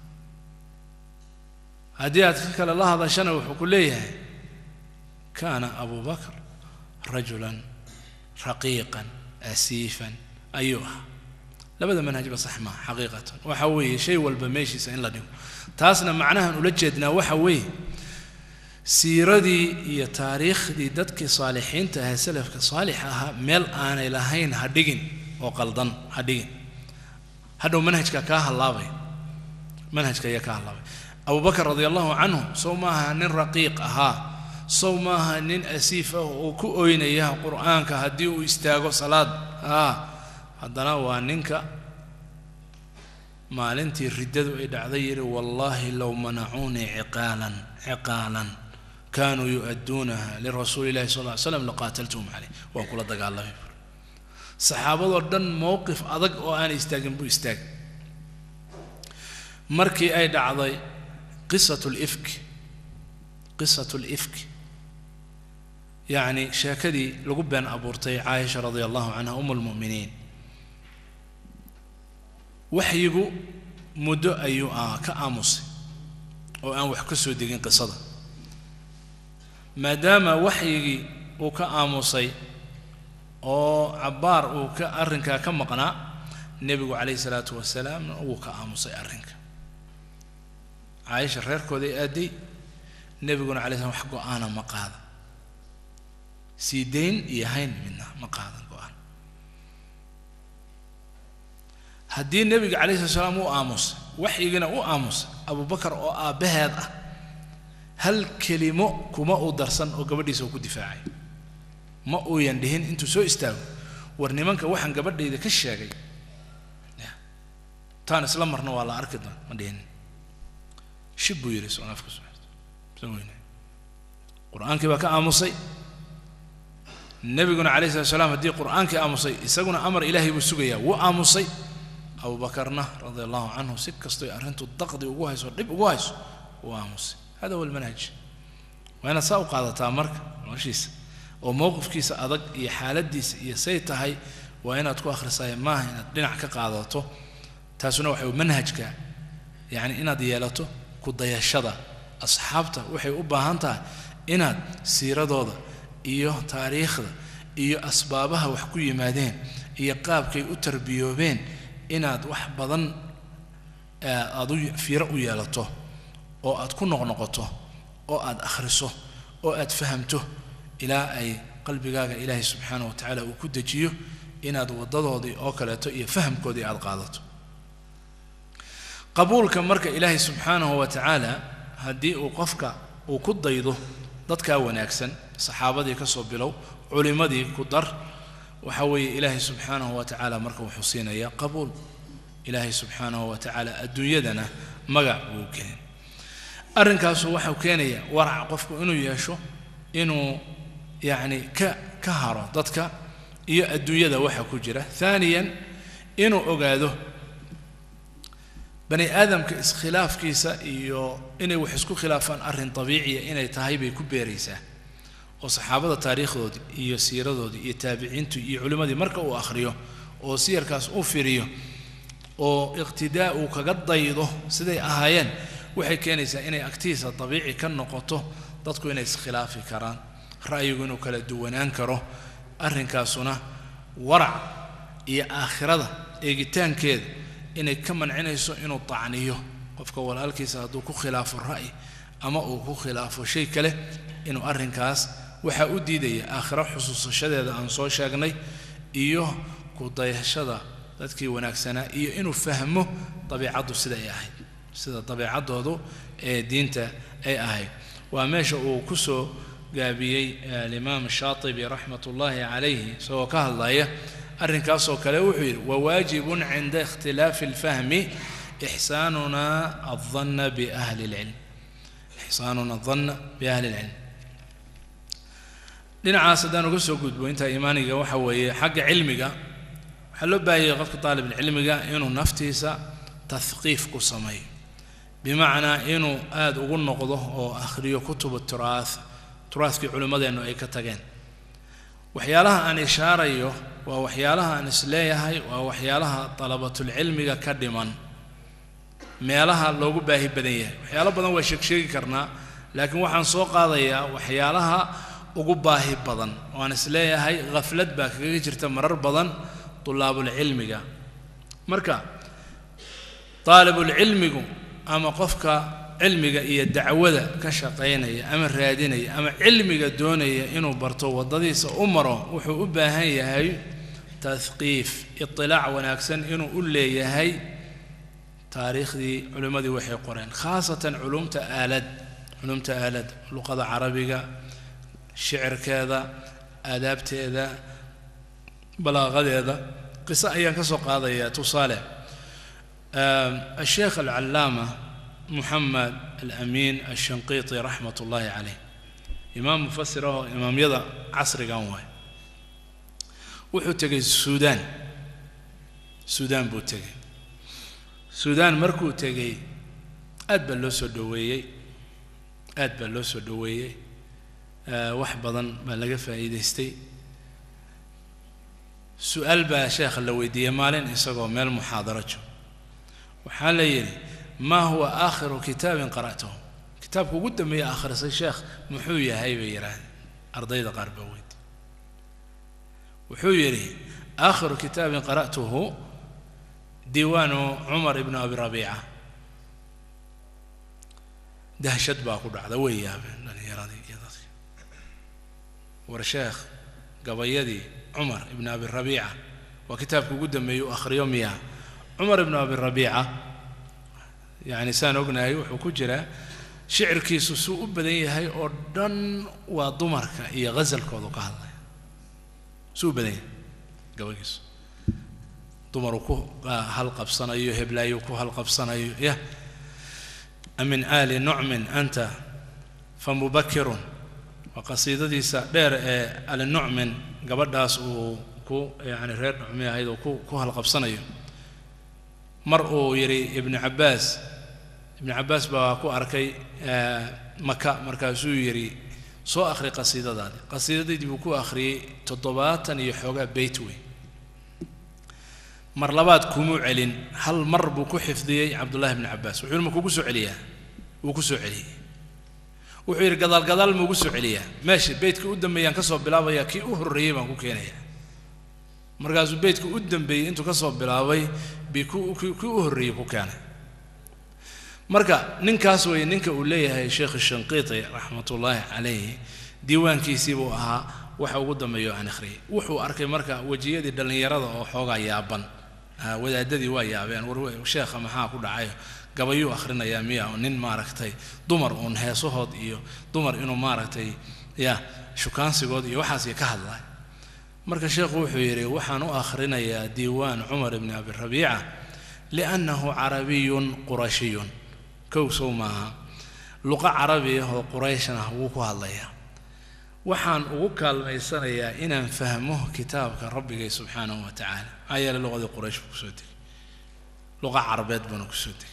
haddii aad ka kale la hadashana wuxuu ku leeyahay kaana abu bakr rajulan raqiiqan asiifan ayuu ahaa labada manhajba sax maa xaqiiqatan waxa weeye shay walba meeshiisa in la dhigo taasna macnahan ula jeednaa waxa weeye siiradii iyo taariikhdii dadkii saalixiinta ahaa salafka saalixa ahaa meel aanay lahayn ha dhigin oo qaldan ha dhigin hadhow manhajka kaa hallaabay manhajka ayaa kaa hallaabay abubakar radi allahu canhu sow maaha nin raqiiq ahaa sow maaha nin asiif ah oo ku oynaya qur'aanka haddii uu istaago salaad ah haddana waa ninka maalintii riddadu ay dhacday yidhi wallaahi low manacuunii ciqaalan ciqaalan kaanuu yu-adduunaha lirasuuli illahi sal ly slam laqaataltuhum caleyh waan kula dagaalamay saxaabadoo dhan mowqif adag oo aan istaagin buu istaagay markii ay dhacday qisat lifk qisat lifk yacni sheekadii lagu been abuurtay caaisha radia allahu canha um lmu'miniin waxyigu muddo ayuu ka aamusay oo aan wax ka soo degin qisada maadaama waxyigii uu ka aamusay oo cabbaar uu ka arrinkaa ka maqnaa nebigu calayhi salaatu wasalaamna wuu ka aamusay arrinka caaisha reerkooday aaday nebiguna calay slam wax go-aana ma qaada sii dayn iyo hayn midna ma qaadan go-aan haddii nebiga calayhi salatu salaam uu aamusay waxyigina u aamusay abubakar oo aabbaheed ah hal kelimo kuma uu darsan oo gabadhiisa uu ku difaacay ma uuyan dhihin intuu soo istaago war nimanka waxaan gabadhayda ka sheegay taan isla marna waa la arki doon ma dhihin shib buu yidhi soo afka soo weyne qur-aankii baa ka aamusay nebiguna calayhi salatu salaam haddii qur-aankii aamusay isaguna amar ilaahay buu sugayaa wuu aamusay abubakarna radia allahu canhu si kastoy arrintu daqdi ugu hayso dhib ugu hayso wuu aamusay hada huwa almanhaj waa inaad saa u qaadataa marka noloshiisa oo mowqifkiisa adag iyo xaaladiisa iyo say tahay waa inaad ku akhrisaaya maaha inaad dhinac ka qaadato taasuna waxa manhajka yacni inaad yeelato ku dayashada asxaabta waxay u baahan tahay inaad siiradooda iyo taariikhda iyo asbaabaha wax ku yimaadeen iyo qaabkay u tarbiyoobeen inaad wax badan aad u fiiro u yeelato oo aad ku noqnoqoto oo aad akhriso oo aad fahamto ilaa ay qalbigaaga ilaahay subxaana wa tacaala uu ku dejiyo inaad waddadoodii oo kaleeto iyo fahamkoodii aad qaadato qabuulka marka ilaahay subxaanahu wa tacaala haddii uu qofka uu ku daydo dadkaa wanaagsan saxaabadii ka soo bilow culimmadii ku dar waxa weeye ilaahay subxaanahu wa tacaala marka wuxuu siinayaa qabuul ilaahay subxaanahu wa tacaala adduunyadana magac uu keenay arrinkaasu waxau keenayaa warac qofku inuu yeesho inuu yacni ka ka haro dadka iyo adduunyada waxa ku jira haaniyan inuu ogaado bani aadamka iskhilaafkiisa iyo inay wax isku khilaafaan arrin dabiiciya inay tahay bay ku beeraysaa oo saxaabada taariikhdoodii iyo siiradoodii iyo taabiciintii iyo culimmadii marka uu akhriyo oo siyarkaas u firiyo oo iqtidaa uu kaga daydo siday ahaayeen waxay keenaysaa inay agtiisa dabiici ka noqoto dadku inay iskhilaafi karaan ra'yigu inuu kala duwanaan karo arrinkaasuna warac iyo aakhirada eegitaankeeda inay ka mancinayso inuu tacniyo qofka walaalkiisa hadduu ku khilaafo ra'yi ama uu ku khilaafo shay kale inuu arrinkaas waxaa u diidaya aakhiro xusuusashadeeda aan soo sheegnay iyo ku dayashada dadkii wanaagsanaa iyo inuu fahmo dabiicaddu sida ay ahayd sida dabiicaddoodu ee diinta ay ahayd waa meesha uu ku soo gaabiyey alimaam shaatibi raxmat ullaahi calayhi isagoo ka hadlaya arrinkaasoo kale wuxuu yidhi wawaajibun cinda ikhtilaafi alfahmi ixsaanuna aldanna biahli lcilm ixsaanuna aldanna biahli lcilm dhinacaas haddaan uga soo gudbo intaa iimaaniga waxa weeye xagga cilmiga waxaa loo baahayay qofka taalibulcilmiga inuu naftiisa tahqiif ku sameeyo bimacnaa inuu aada ugu noqdo oo akhriyo kutubu turaah turaahkii culimmadeennu ay ka tageen waxyaalaha aan ishaarayo waa waxyaalaha aan isleeyahay waa waxyaalaha dalabatulcilmiga ka dhiman meelaha loogu baahi badan yahay waxyaalo badan waa sheegsheegi karnaa laakiin waxaan soo qaadayaa waxyaalaha ugu baahi badan oo aan isleeyahay khaflad baa kaga jirta marar badan tulaabulcilmiga marka taalibulcilmigu ama qofka cilmiga iyo dacwada ka shaqaynaya ama raadinaya ama cilmiga doonaya inuu barto waddadiisa u maro wuxuu u baahan yahay tahqiif itilaac wanaagsan inuu u leeyahay taariikhdii culimmadii waxay qoreen khaasatan culumta aalad culumta aalad luqada carabiga shicirkeeda aadaabteeda balaaqadeeda qiso ayaan ka soo qaadayaa tusaale الشيخ العلامة محمد الأمين الشنقيطي رحمة الله عليه إمام مفسره إمام يضع عصر قوي wuxuu tegay suudaan suudaan buu tegay suudaan markuu tegey aad baa loo soo dhoweeyey aad baa loo soo dhoweeyey wax badan baa laga faa'iidaystay su-aal baa sheekha la weydiiyey maalin isagoo meel muxaadaro joogo waxaa la yidhi maa huwa aakhiru kitaabin qara'tahu kitaabka ugu dambeeya akhrisay sheekh muxuu yahay bay yidhaahdeen ardayda qaar baa weydi wuxuu yidhi aakhiru kitaabin qara'tuhu diiwaanu cumar ibnu abi rabiica dahshad baa ku dhacda way yaabeen dhallinyaradii iyo dadkii war sheekh gabayadii cumar ibnu abi rabiica waa kitaabka ugu dambeeyey u akhriyo miyaa cumar ibnu abi rabiica yacni saan ognahay wuxuu ku jiraa shicirkiisu suu u badan yahay oo dhan waa dumarka iyo ghasalkoodu ka hadlaya suu u badan yahay gabagiisu dumaruu ku halqabsanayo heblaayu ku halqabsanayo yah min aali nucmin anta famubakirun waa qasiidadiisa dheer ee ali nucmin gabadhaas uu ku yani reer nucmi ahayd oo ku ku halqabsanayo mar uu yidhi ibnu cabbaas ibnu cabbaas baa ku arkay maka markaasuu yidhi soo akhri qasiidadaadi qasiidadaydii buu ku akhriyey toddobaatan iyo xoogaa beyt wey mar labaad kumuu celin hal mar buu ku xifdiyey cabdullahi bni cabbaas wuxuu yidhi ma kugu soo celiyaa wuu ku soo celiyey wuxuu yidhi gadaal gadaal ma ugu soo celiyaa meesha beytka u dambeeyaan ka soo bilaabayaa kii u horreeyey baan ku keenayaa markaasuu beytka u dambeeyey intuu ka soo bilaabay bi ku kii u horreeyey ku keenay marka ninkaas weeye ninka uu leeyahay sheekh shanqiiti raxmatullaahi calayhi diiwaankiisii buu ahaa waxa ugu dambeeyo aan akhriyay wuxuu arkay marka wejiyadii dhallinyarada oo xoogaa yaaban wadaadadii waa yaabeen war sheekha maxaa ku dhacayo gabayuu akhrinayaa miya nin maaragtay dumar uun heesahood iyo dumar inuu maaragtay ya shukaansigood iyo waxaas ka hadlay marka sheekhu wuxuu yidhi waxaan u akhrinayaa diiwaan cumar ibni abi rabiica liannahu carabiyun qurashiyun kow sow maaha luqa carabi ah oo qurayshn ah wuu ku hadlayaa waxaan ugu kaalmaysanayaa inaan fahmo kitaabka rabbigay subxaanahu wa tacaala maxaa yeele luqadii quraysh buu kusoo degay luqa carabeed buuna kusoo degay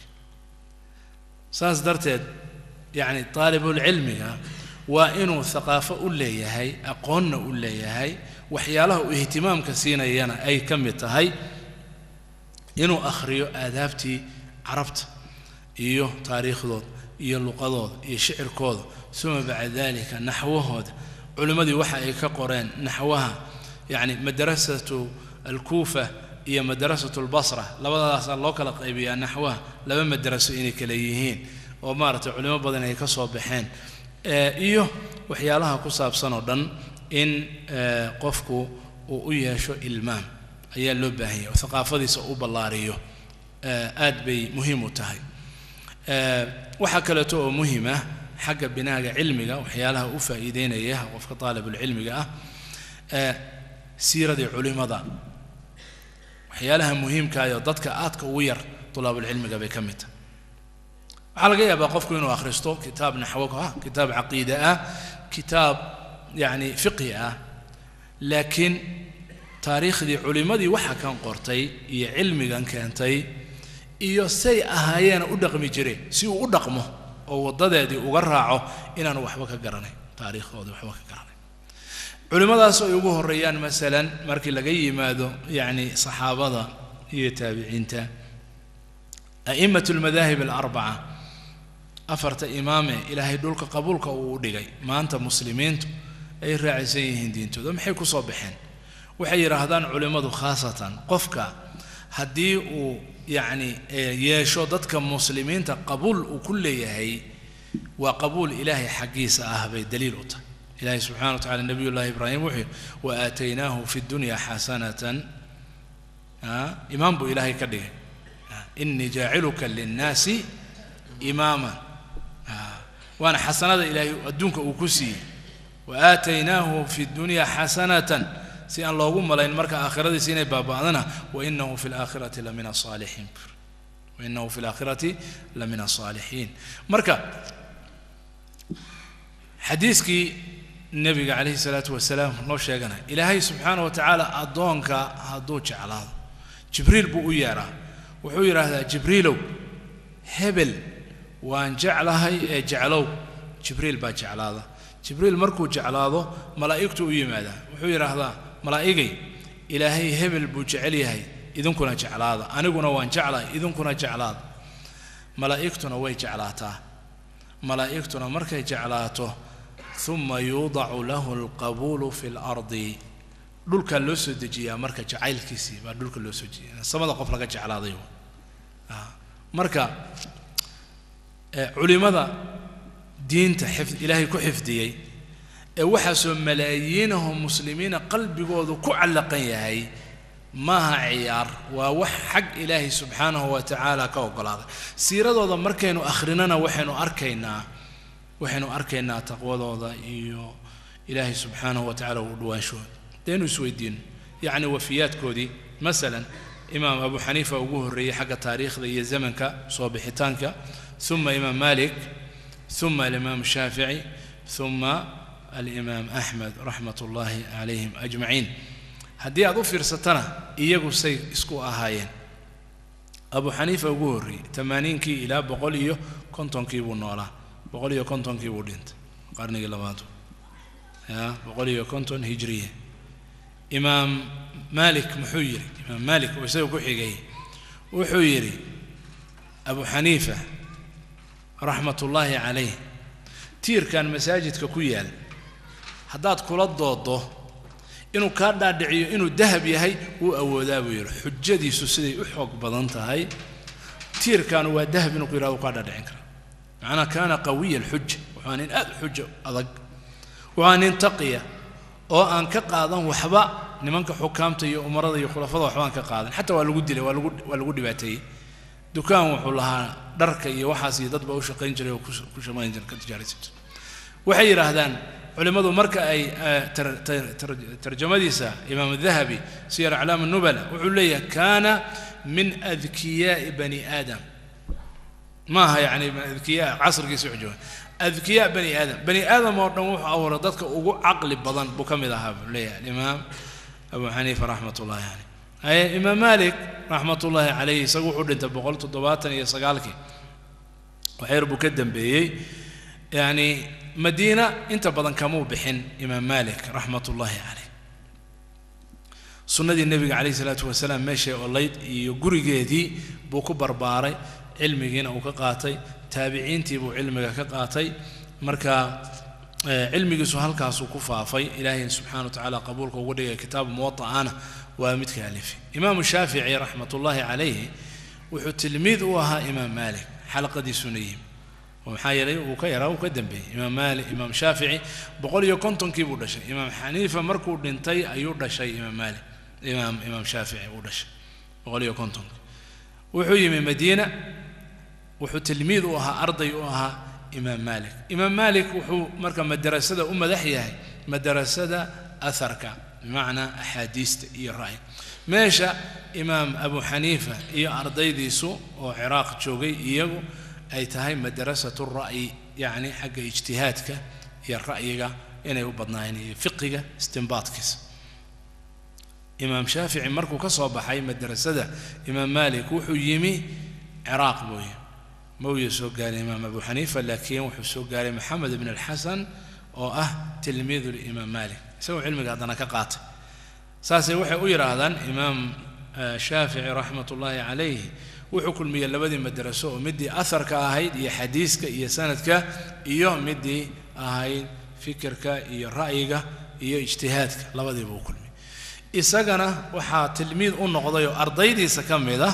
saas darteed yacni taalibulcilmiga waa inuu haqaafo u leeyahay aqoonna u leeyahay waxyaalaha uu ihtimaamka siinayana ay ka mid tahay inuu akhriyo aadaabtii carabta iyo taariikhdooda iyo luqadooda iyo shicirkooda suma bacda dalika naxwahooda culimmadii waxa ay ka qoreen naxwaha yacni madrasatu alkuufa iyo madrasatu albasra labadaasaa loo kala qaybiyaa naxwaha laba madraso inay kala yihiin oo maaragtay culimo badan ay ka soo baxeen iyo waxyaalaha ku saabsan oo dhan in qofku uu u yeesho ilmaam ayaa loo baahan yahay oo haqaafadiisa u ballaariyo aad bay muhiim u tahay waxaa kaleeto oo muhiim ah xagga binaaga cilmiga waxyaalaha u faa'iideynaya qofka taalibulcilmiga ah siiradii culimada waxyaalaha muhiimkaayoo dadka aadka ugu yar tulaabulcilmiga bay ka mid tahay waxaa laga yaabaa qofku inuu akhristo kitaab naxwo ah kitaab caqiide ah kitaab yacni fiqhi ah laakiin taariikhdii culimmadii waxa kan qortay iyo cilmigan keentay iyo say ahaayeena u dhaqmi jireen si uu u dhaqmo oo waddadeedii uga raaco inaanu waxba ka garanayn taariikhdoodii waxba ka garanayn culimmadaas ay ugu horreeyaan masalan markii laga yimaado yacni saxaabada iyo taabiciinta a'immat almadaahib alarbaca afarta imaame ilaahay dhulka qabuulka uu u dhigay maanta muslimiintu ay raacaysan yihiin diintooda maxay ku soo baxeen waxay yidhaahdaan culimmadu khaasatan qofka haddii uu yacni yeesho dadka muslimiinta qabuul uu ku leeyahay waa qabuul ilaahay xaggiisa ah bay daliil u tahay ilaahay subxana wa tacala nabiy llahi ibraahim wuxuu yihi wa aataynaahu fi dunya xasanatan imaam buu ilaahay ka dhigay inii jaaciluka linnaasi imaaman waana xasanada ilaahay adduunka uu ku siiyey wa aataynaahu fi dunya xasanatan si aan loogu malayn marka aakhiradiisa inay baaba'dana wainahu fi laakhirati la min asaalixiin wainahu fi laakhirati la min asaalixiin marka xadiiskii nebiga calayhi salaatu wasalaam loo sheeganaya ilaahay subxaana wa tacaala addoonka hadduu jeclaado jibriil buu u yeedhaa wuxuu yidhaahdaa jibriilow hebel waan jeclahay ee jeclow jibriil baa jeclaada jibriil markuu jeclaado malaa'igtu u yimaadaa wuxuu yidhaahdaa malaa'igay ilaahay hebel buu jecel yahay idinkuna jeclaada aniguna waan jeclahay idinkuna jeclaada malaa'igtuna way jeclaataa malaa'igtuna markay jeclaato uma yuudacu lahu alqabuulu fi lardi dhulkaa loo soo dejiyaa marka jacaylkiisii baa dhulka loo soo dejiya samada qof laga jeclaaday marka culimada diinta xif ilaahay ku xifdiyey ee waxaasoo malaayiinahoo muslimiina qalbigoodu ku callaqan yahay maaha ciyaar waa wax xag ilaahay subxaanahu wa tacaala ka oggolaaday siiradooda markaynu akhrinana waxaynu arkaynaa waxaynu arkaynaa taqwadooda iyo ilaahay subxaanahu wa tacala u dhawaanshooda daynu isweydiino yacni wafiyaadkoodii masalan imaam abu xaniifa ugu horreeyey xagga taariikhda iyo zamanka soo bixitaanka uma imaam malik uma alimaam shaafici uma alimaam axmed raxmat ullaahi calayhim ajmaciin haddii aad u fiirsatana iyagu say isku ahaayeen abu xaniifa ugu horreeyey tamaaniinkii ilaa boqol iyo kontonkii buu noolaa boqol iyo kontonkii buu dhintay qarnigii labaad ya boqol iyo konton hijriya imaam malik muxuu yidhi imaam malik oo isaga ku xigay wuxuu yidhi abu xaniifa raxmat ullaahi calayh tiirkan masaajidka ku yaal haddaad kula doodo inuu kaa dhaadhiciyo inuu dahab yahay wuu awoodaa buu yidhi xujadiisu siday u xoog badan tahay tiirkaanu waa dahab inuu ku yidhahdo uu kaa dhaadhicin kara macnaa kaana qawiya alxuja wuxuu nin aad xujo adag wuxuu nin taqiya oo aan ka qaadan waxba nimanka xukaamta iyo umarada iyo khulafada waxba aan ka qaadan xataa waa lagu dilay waa lagu waa lagu dhibaateeyey dukaan wuxuu lahaa dharka iyo waxaas iyo dadba u shaqayn jiray oo ku shaqayn jiray ka tijaaraysan jiray waxay yidhaahdaan culimmadu marka ay tarjamadiisa imaam dahabi siyar aclaam nubala wuxuu leeyahay kaana min adkiyaa'i bani aadam ma aha yani adkiyaa casrigiisa wuxuu jooga adkiyaa bani aadam bani aadam oo dhan wuxuu abuuray dadka ugu caqli badan buu ka mid ahaa buu leeyahay alimaam abu xaniifa raxmat ullahi caleyh haye imaam malik raxmat ullaahi caleyh isagu wuxuu dhintay boqol toddobaatan iyo sagaalkii waxyar buu ka dambeeyey yani madiina inta badan kamuu bixin imaam malik raxmat ullaahi caleyh sunnadii nebiga calayh isalaatu wasalaam meeshay olayd iyo gurigeedii buu ku barbaaray cilmigiina uu ka qaatay taabiciintii buu cilmiga ka qaatay marka cilmigiisu halkaasuu ku faafay ilaahay subxana wa tacaala qabuulka ugu dhigay kitaabu muwaa'ana waa midka alifi imaamu shaafici raxmat ullaahi calayhi wuxuu tilmiid u ahaa imaam maalik xalaqadiisuna yimi oo maxaa yeelay uu ka yaraa uu ka dambeeyey imaam maalik imaam shaafici boqol iyo kontonkii buu dhashay imaam xaniifa markuu dhintay ayuu dhashay imaam maalik imaam imaam shaafici uu dhashay boqol iyo kontonkii wuxuu yimi madiina wuxuu tilmiid u ahaa arday u ahaa imaam maalik imaam maalik wuxuu marka madarasada u madax yahay madarasada aharka bimacnaa axaadiista iyo ra'y meesha imaam abu xaniifa iyo ardaydiisu oo ciraaq joogay iyagu ay tahay madarasatu ra'yi yacni xagga ijtihaadka iyo ra'yiga inay u badnaayeen iyo fiqiga istinbaadkiisa imaam shaafici markuu ka soo baxay madarasada imaam maalik wuxuu yimi ciraaq buu yimi ma uya soo gaaray imaam abu xaniifa laakiin wuxuu soo gaaray maxamed ibn alxasan oo ah tilmiidu limaam maalik isagoo cilmiga haddana ka qaatay saasay waxay u yidhaahdaan imaam shaafici raxmat ullaahi calayh wuxuu kulmiyey labadii madaraso oo midii aharka ahayd iyo xadiiska iyo sanadka iyo midii ahayd fikirka iyo ra'yiga iyo ijtihaadka labadiiba u kulmiyey isagana waxaa tilmiid u noqday oo ardaydiisa ka mid ah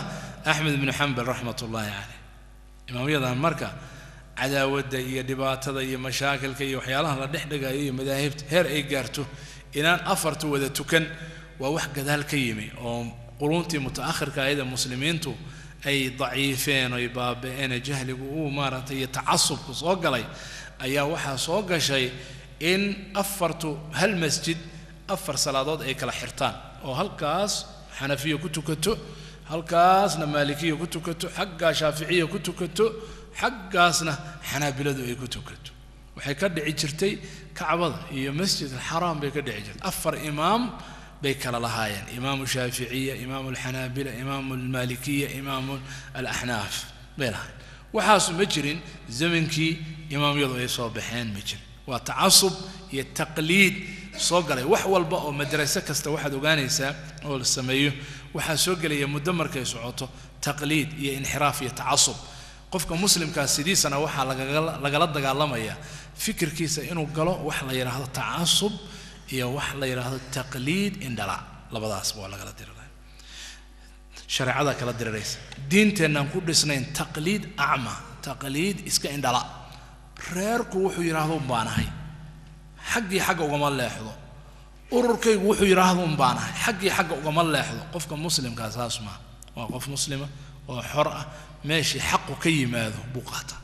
axmed ibnu xambal raxmat ullaahi caleyh imaamyadan marka cadaawadda iyo dhibaatada iyo mashaakilka iyo waxyaalaha la dhex dhigayo iyo madaahibta heer ay gaarto inaan afartu wada tukan waa wax gadaal ka yimi oo quruntii mutaakhirka ayada muslimiintu ay daciifeen oy baaba-een jahligu uu maaragtay iyo tacasubku soo galay ayaa waxaa soo gashay in afartu hal masjid afar salaadood ay kala xirtaan oo halkaas xanafiya ku tukato halkaasna maalikiya ku tukato xaggaa shaaficiya ku tukato xaggaasna xanaabiladu ay ku tukato waxay ka dhici jirtay kacbada iyo masjid alxaraam bay ka dhici jirtay afar imaam bay kala lahaayeen imaamu shaaficiya imaamu alxanaabila imaamu almaalikiya imaamu alaxnaaf bay lahaayeen waxaasu ma jirin zamankii imaamyadu ay soo baxeen ma jirin waa tacasub iyo taqliid soo galay wax walba oo madraso kasta waxaad ogaanaysaa oo la sameeyo waxaa soo gelaya muddo markay socoto taqliid iyo inxiraaf iyo tacasub qofka muslimkaa sidiisana waxaa lagala dagaalamaya fikirkiisa inuu galo wax la yidhaahdo tacasub iyo wax la yidhaahdo taqliid indhala labadaasba waa lagala diriraya shareecada kala diriraysa diinteennaan ku dhisnayn taqliid acma taqliid iska indhala reerku wuxuu yidhaahdo un baanahay xaggii xagga ugama leexdo ururkaygu wuxuu yidhaahdo un baanahay xaggii xagga ugama leexdo qofka muslimkaa saas maa waa qof muslima oo xor ah meeshii xaqu ka yimaado buu qaata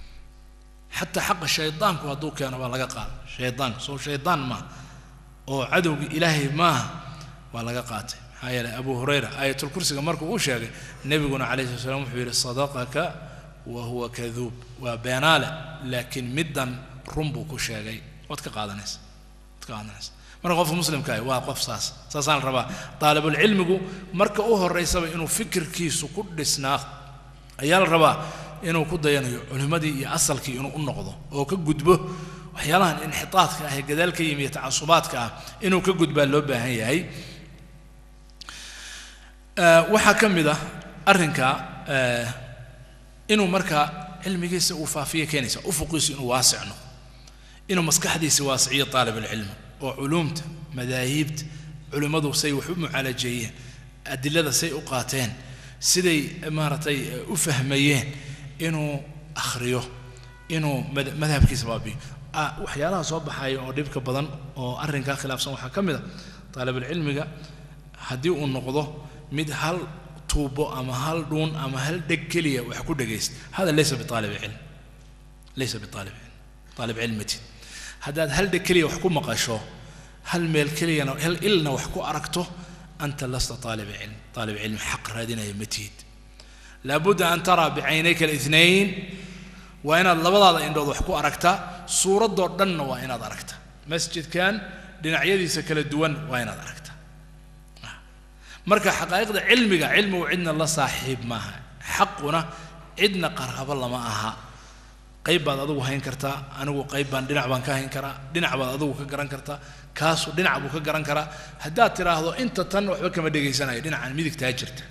xataa xaqa shaydaanku hadduu keeno waa laga qaada shaydaanku soo shaydaan maaha oo cadowgii ilaahay maaha waa laga qaatay maxaa yeelay abu hurayra aayatulkursiga markuu uu sheegay nebiguna calayhi sala slam wuxuu yidhi sadaqaka wa huwa kaduub waa beenaale laakiin middan run buu ku sheegay waad ka qaadanaysa waad ka qaadanaysa marka qofka muslimkaahi waa qof saas saasaan la rabaa daalibulcilmigu marka u horeysaba inuu fikirkiisu ku dhisnaa ayaa la rabaa inuu ku dayanayo culimmadii iyo asalkii inuu u noqdo oo ka gudbo waxyaalahan inxitaadka ah ee gadaal ka yimi iyo tacasubaadka ah inuu ka gudbaa loo baahan yahay waxaa ka mid ah arrinka inuu markaa cilmigiisa uu faafiyo keenaysa ufuqiisu inuu waasic noqdo inuu maskaxdiisa waasiciyo aalibulcilmi oo culuumta madaahibta culimmadu say wax u mucaalajeeyeen adilada say u qaateen siday maaragtay u fahmayeen inuu akhriyo inuu madhabkiisa baabiyo waxyaalaha soo baxaya oo dhibka badan oo arrinkaa khilaafsan waxaa ka mid a taalibulcilmiga haddii uu noqdo mid hal tuubo ama hal dhuun ama hal dheg keliya wax ku dhegaysta hada laysa biaalib cilm laysa biaalib cilm aalib cilmati haddaad hal dheg keliya wax ku maqasho hal meel keliyana hal ilna wax ku aragto anta lasta aalib cilm aalib cilmi xaq raadinaya ma tihid laabudda an taraa bicaynayka alithnayn waa inaad labadaada indhood wax ku aragtaa suuraddoo dhanna waa inaad aragtaa masjidkan dhinacyadiisa kala duwan waa inaad aragtaa marka xaqaa'iqda cilmiga cilmigu cidna la saaxiib maaha xaquna cidna qaraabo lama aha qayb baad adigu hayn kartaa anigu qayb baan dhinac baan ka hayn karaa dhinac baad adigu ka garan kartaa kaasu dhinac buu ka garan karaa haddaad tidhaahdo inta tan waxba kama dhegaysanayo dhinacan midigtaa jirta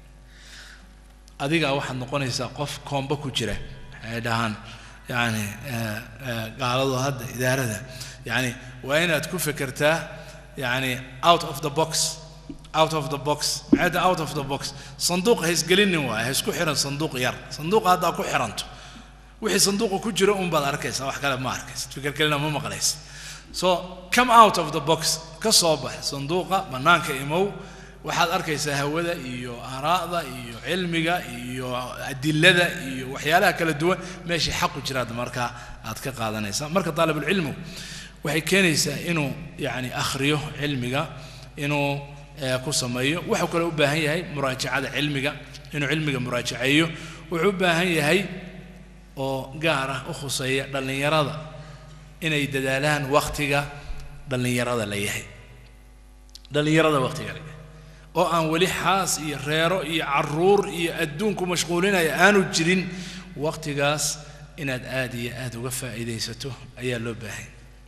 adigaa waxaad noqonaysaa qof koomba ku jira waxay dhahaan yani gaaladu hadda idaarada yani waa inaad ku fekertaa yani out of the box out of the box maxay tahay out of the box sanduuq ha isgelinin waay ha isku xiran sanduuq yar sanduuqa haddaa ku xiranto wixii sanduuqa ku jira un baad arkaysaa wax kale ma arkaysid fikir kalena ma maqlaysid so come out of the box ka soo bax sanduuqa bannaanka imow waxaad arkaysaa hawada iyo aaraa'da iyo cilmiga iyo adilada iyo waxyaalaha kala duwan meeshii xaqu jiraad markaa aad ka qaadanaysaa marka daalibulcilmu waxay keenaysaa inuu yani akhriyo cilmiga inuu ku sameeyo wuxuu kale u baahan yahay muraajacada cilmiga inuu cilmiga muraajaceeyo wuxuu u baahan yahay oo gaar ah u khuseeya dhallinyarada inay dadaalaan wakhtiga dhallinyarada la yahay dhallinyarada wakhtiga la yahay oo aan weli xaas iyo reero iyo caruur iyo adduunku mashquulinaya aanu jirin wakhtigaas inaad aad iyo aad uga faa'iidaysato ayaa loo baahay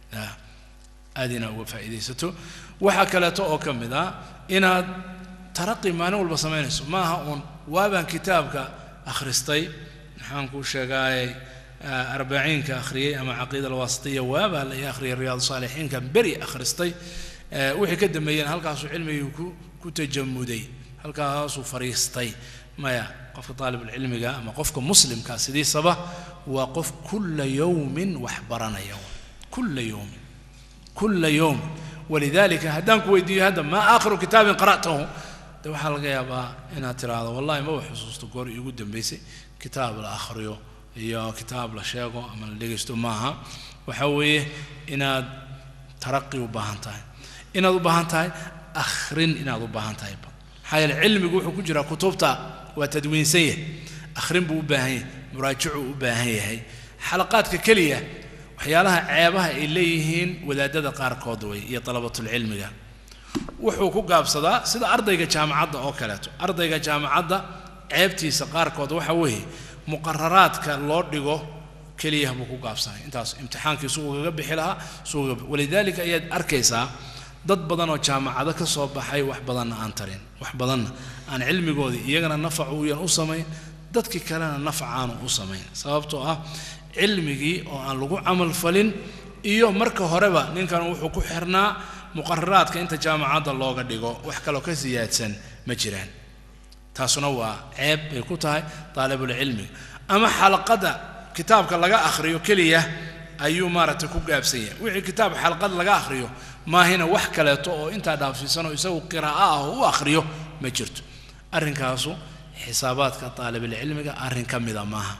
aad inaad uga faa'iidaysato waxaa kaleeto oo ka mid ah inaad taraqi maalin walba samaynayso maaha uun waabaan kitaabka akhristay maxaan kuu sheegaayay arbaciinka akhriyey ama caqiida alwaasitiya waabaa la ii akhriyay riyaadu saalixiinka beri akhristay wixii ka dambeeyeen halkaasuu cilmigii ku ku tajamuday halkaasuu fariistay maya qofka daalibulcilmiga ama qofka muslimka sidiisaba waa qof kulla yowmin wax baranaya kulla yowmin kulla yowm walidalika haddaan ku weydiiyo hadda maa aakhiru kitaabin qara'tahu de waxaa laga yaabaa inaad tiraahdo wallahi maba xusuusto goor iigu dambaysay kitaab la akhriyo iyo kitaab la sheego ama la dhegaysto maaha waxa weeye inaad taraqi u baahan tahay inaad u baahan tahay akhrin inaad u baahan tahay maxaa yeele cilmigu wuxuu ku jiraa kutubta waa tadwiinsan yahay akhrin buu u baahan yahay muraajacuu u baahan yahay xalaqaadka keliya waxyaalaha ceebaha ay leeyihiin wadaadada qaarkood way iyo dalabatulcilmiga wuxuu ku gaabsadaa sida ardayga jaamacadda oo kaleeto ardayga jaamacadda ceebtiisa qaarkood waxa weeye muqararaadka loo dhigo keliya buu ku gaabsanay intaas imtixaankii suu ugaga bixi lahaa suu ugaga walidaalika ayaad arkaysaa dad badan oo jaamacado ka soo baxay wax badanna aan tarin wax badanna aan cilmigoodii iyagana nafac uuyan u samayn dadkii kalena nafac aanu u samayn sababtoo ah cilmigii oo aan lagu camal falin iyo marka horeba ninkan wuxuu ku xirnaa muqararaadka inta jaamacadda looga dhigo wax kaloo ka siyaadsan ma jiraan taasuna waa ceeb bay ku tahay daalibulcilmiga ama xalaqadda kitaabka laga akhriyo keliya ayuu maaragtay ku gaabsan yahay wixii kitaab xalqad laga akhriyo maahina wax kaleeto oo intaa dhaafsiisan oo isagu qiraa'o ah oo u akhriyo ma jirto arrinkaasu xisaabaadka daalibulcilmiga arrin ka mida maaha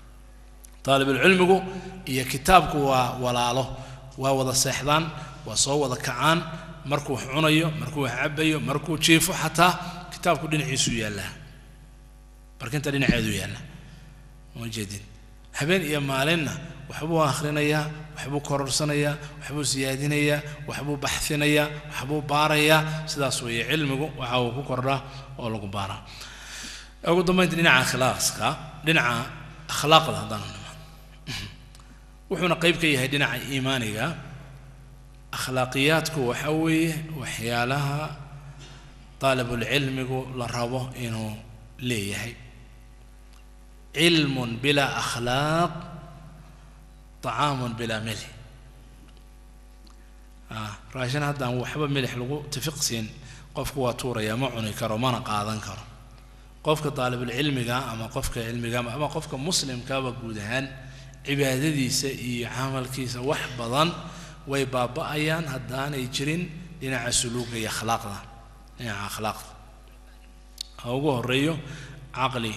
daalibulcilmigu iyo kitaabku waa walaalo waa wada seexdaan waa soo wada kacaan markuu wax cunayo markuu wax cabayo markuu jiifo xataa kitaabku dhinaciisuu yaallaa barkinta dhinaceedu yaalla ma jeedin habeen iyo maalinna waxbuu akhrinayaa waxbuu kororsanayaa waxbuu siyaadinayaa waxbuu baxinayaa waxbuu baarayaa sidaas weeye cilmigu waxa uu ku kordhaa oo lagu baaraa ugu dambaynta dhinaca akhlaaqska dhinaca akhlaaqda haddaan nimaan wuxuuna qayb ka yahay dhinaca iimaaniga akhlaaqiyaadku waxa weeye waxyaalaha daalibulcilmigu la rabo inuu leeyahay cilmun bilaa akhlaaq طacaamun bilaa milix raashin haddaan waxba milix lagu tafiqsiin qofku waa tuuraya ma cuni karo mana qaadan karo qofka daalibulcilmiga ama qofka cilmiga ama qofka muslimkaba guud ahaan cibaadadiisa iyo camalkiisa wax badan way baaba'ayaan haddaanay jirin dhinaca suluuga iyo akhlaaqda dhinaca akhlaaqda ha ugu horeeyo caqli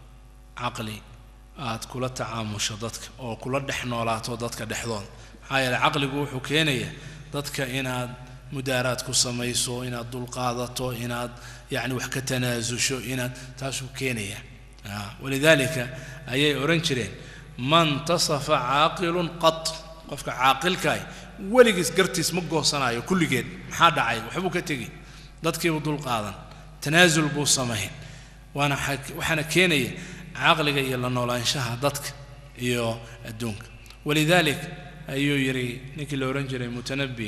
caqli aad kula tacaamusho dadka oo kula dhex noolaato dadka dhexdooda maxaa yeele caqligu wuxuu keenayaa dadka inaad mudaaraad ku samayso inaad dulqaadato inaad yacni wax ka tanaasusho inaad taasuu keenaya walidaalika ayay odhan jireen man tasafa caaqilun qat qofka caaqilkaah weligiis gartiis ma goosanayo kulligeed maxaa dhacay waxbuu ka tegi dadkiibuu dulqaadan tanaasul buu samayn waana waxaana keenaya caqliga iyo la noolaanshaha dadka iyo adduunka walidaalik ayuu yidhi ninkii la odhan jiray mutanabi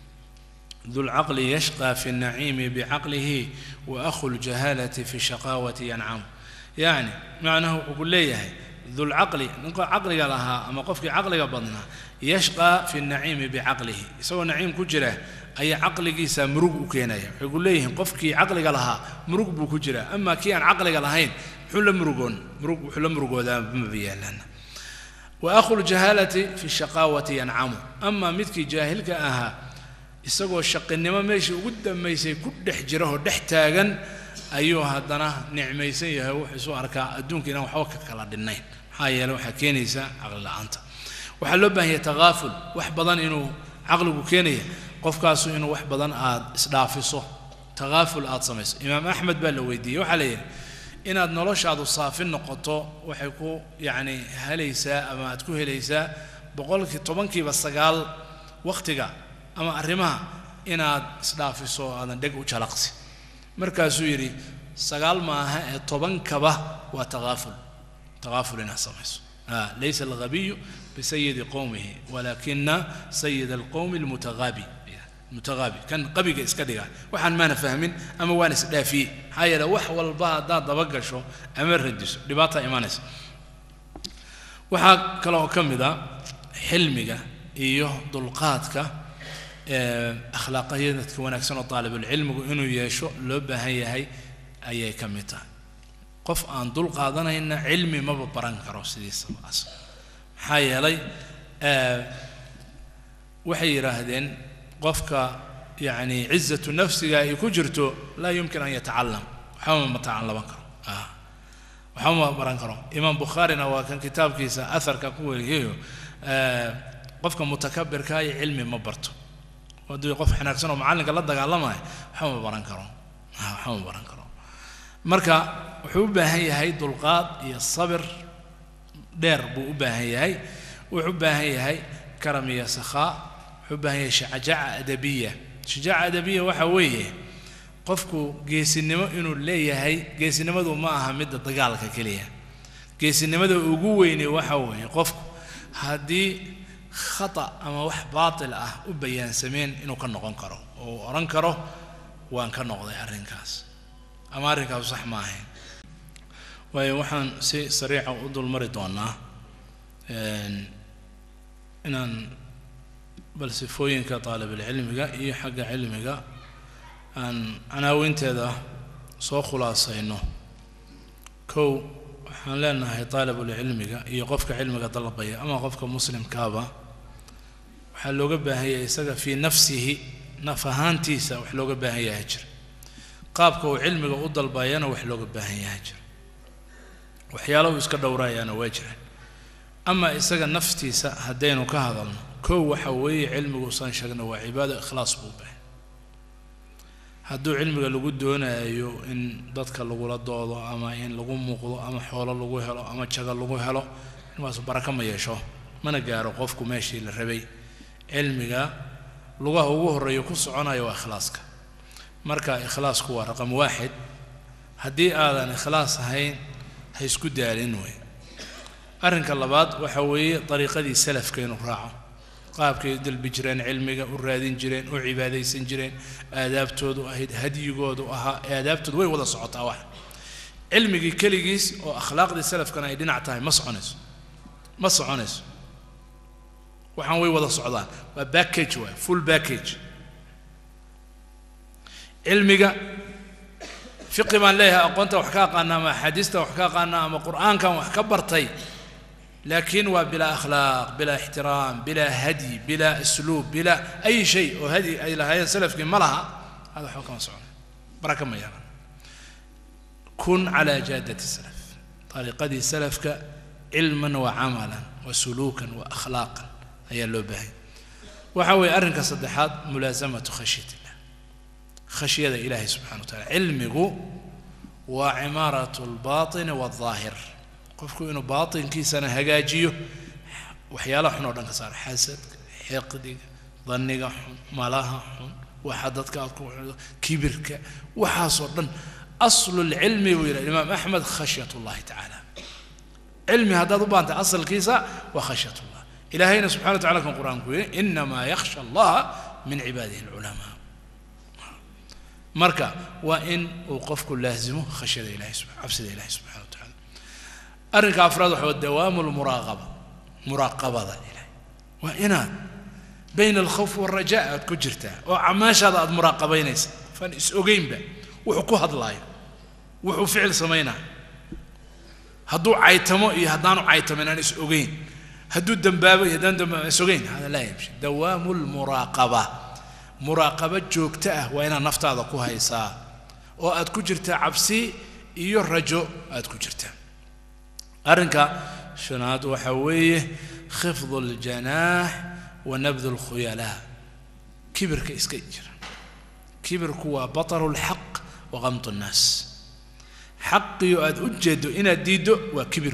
dulcaqli yashqى fi الnaciimi bicaqlihi wa akhu اljahaalati fi shaqaawati yancamu yacni macnaha wuxuu ku leeyahay dulcaqli ninka caqliga lahaa ama qofkii caqliga badnaa yashqى fi الnaciimi bicaqlihi isagoo naciim ku jira ayaa caqligiisa murug u keenaya waxay ku leeyihiin qofkii caqliga lahaa murug buu ku jiraa ama kii aan caqliga lahayn muxuu la murugoon murug wuxuu la murugoodaa maba yaalaan wa akhu ljahaalati fi shaqaawati yancamu ama midkii jaahilka ahaa isagoo shaqinimo meeshii ugu dambaysay ku dhex jira oo dhex taagan ayuu haddana nicmaysan yahay wuxuu isu arkaa adduunka inaan waxba ka kala dhinnayn maxaa yeele waxaa keenaysa caqli la-aanta waxaa loo baahan yahay takaaful wax badan inuu caqligu keenaya qofkaasu inuu wax badan aad isdhaafiso takaaful aad samayso imaam axmed baa la weydiiyey waxaa la yidhi inaad noloshaadu saafin noqoto waxay ku yacni helaysaa ama aad ku helaysaa boqolkii tobankiiba sagaal wakhtiga ama arrimaha inaad isdhaafiso aadan dheg u jalaqsi markaasuu yidhi sagaal maaha ee tobankaba waa takaaful takaaful inaad samayso laysa alghabiyu bisayidi qowmihi walakina sayid alqowmi almutagaabi mutagaabi kan qabiga iska dhiga waxaan maana fahmin ama waan isdhaafiyey maxaa yeele wax walba haddaad dabagasho ama radiso dhibaataa imaanaysa waxaa kaloo ka mid a xilmiga iyo dulqaadka akhlaaqiyadka wanaagsan oo daalibulcilmigu inuu yeesho loo baahan yahay ayay ka mid tahay qof aan dul qaadanayna cilmi maba baran karo sidiisaba as maxaa yeelay waxay yidhaahdeen qofka yacni cizatu nafsiga ay ku jirto laa yumkin an yatacalam waxba ma tacallaban karo waxba ma baran karo imaam bukhaarina waa kan kitaabkiisa aharka ku weriyayo qofka mutakabirka iyo cilmi ma barto haddii qof xanaagsan oo macallinka la dagaalamayo waxba ma baran karo waxba ma baran karo marka wuxuu u baahan yahay dulqaad iyo sabir dheer buu u baahan yahay wuxuu u baahan yahay karam iyo sakhaa wuxuu u baahan yahay shajaaca adabiya shajaaca adabiya waxa weeye qofku geesinimo inuu leeyahay geesinimadu ma aha midda dagaalka keliya geesinimada ugu weyne waxa weeye qofku haddii khata ama wax baatil ah u bayaansameen inuu ka noqon karo oo uu odhan karo waan ka noqday arrinkaas ama arrinkaasu sax ma ahayn waayo waxaan si sariica u dulmari doonaa inaan bal sifooyinka taalibilcilmiga iyo xagga cilmiga aan canaawinteeda soo khulaasayno kow waxaan leenahay taalibulcilmiga iyo qofka cilmiga dalbaya ama qofka muslimkaaba waxaa looga baahan yahay isaga fii nafsihi naf ahaantiisa wax looga baahan yahay jira qaabka uu cilmiga u dalbayana wax looga baahan yahay jira waxyaalo uu iska dhowraayaana waa jiraan ama isaga naftiisa haddaynu ka hadalno kow waxa weeye cilmiguusaan sheegna waa cibaado ikhlaas buu baahay hadduu cilmiga lagu doonayo in dadka lagula doodo ama in lagu muuqdo ama xoolo lagu helo ama jago lagu helo cilmigaasu baraka ma yeesho mana gaaro qofku meeshii la rabay cilmiga lugaha ugu horreeya ku soconaya waa ikhlaaska marka ikhlaasku waa raqam waaxid haddii aadan ikhlaas ahayn ha isku daalin wey arrinka labaad waxa weeye dariiqadii salafka inuu raaco qaabkay u dalbi jireen cilmiga u raadin jireen u cibaadaysan jireen aadaabtoodu ahayd hadyigoodu ahaa aadaabtoodu way wada socotaa wax cilmigii keligiis oo akhlaaqdii salafkana ay dhinac tahay ma soconayso ma soconayso waxaan way wada socdaan waa backage waay full backage cilmiga fiqi baan leeyahay aqoonta wax ka aqaana ama axaadiista wax ka aqaana ama qur'aankan wax ka bartay laakiin waa bilaa akhlaaq bilaa ixtiraam bilaa hadyi bilaa asluub bilaa ay shay oo hadyi ay lahaayeen salafkii ma laha hada waxba kama socona baraka ma yeelan kun calaa jaadati salaf طariiqadii salafka cilman wa camalan wa suluukan wa akhlaaqan ayaa loo baahanya waxa weeye arrinka saddexaad mulaasamatu khashyat illah khashyada ilaahay subxana wa tacala cilmigu waa cimaaratu lbaatini waالظaahir qofku inuu baatinkiisana hagaajiyo waxyaalaha xun oo dhan ka saara xasadka xiqdiga danniga xun malaha xun waxa dadka aad ku kibirka waxaasoo dhan aslu lcilmi buu yidhaha imaam axmed khashyat اllahi tacaala cilmi haddaad u baantay asalkiisa waa khashyat اllah ilaahayna subxana wa tacala kan qur-aanku yidhi inamaa yakhsha allaha min cibaadihi اlculamaa marka waa in uu qofku laazimo khashyada ilahay cabsida ilahay subxana wa tacala arrinka afraad waxa waa dawaamu lmuraaqaba muraaqabada ilahay waa inaad bayna alkhawf waalraja aad ku jirtaa oo camaashaada aad muraaqabaynaysa faan is ogeynba wuxuu ku hadlaayo wuxuu ficil samaynayo hadduu caytamo iyo haddaanu caytamin aan is ogeyn hadduu dambaabo iyo haddaan dambaabo is ogeyn hada laa yamshi dawaamu lmuraaqaba muraaqabo joogto ah waa inaad naftaada ku haysaa oo aad ku jirtaa cabsi iyo rajo aad ku jirtaa arrinka shanaad waxa weeye khifdu aljanaax wa nabdu alkhuyalaa kibirka iska jira kibirku waa bataru lxaq wa qamtu nnaas xaqiyo aada u jeedo inaad diiddo waa kibir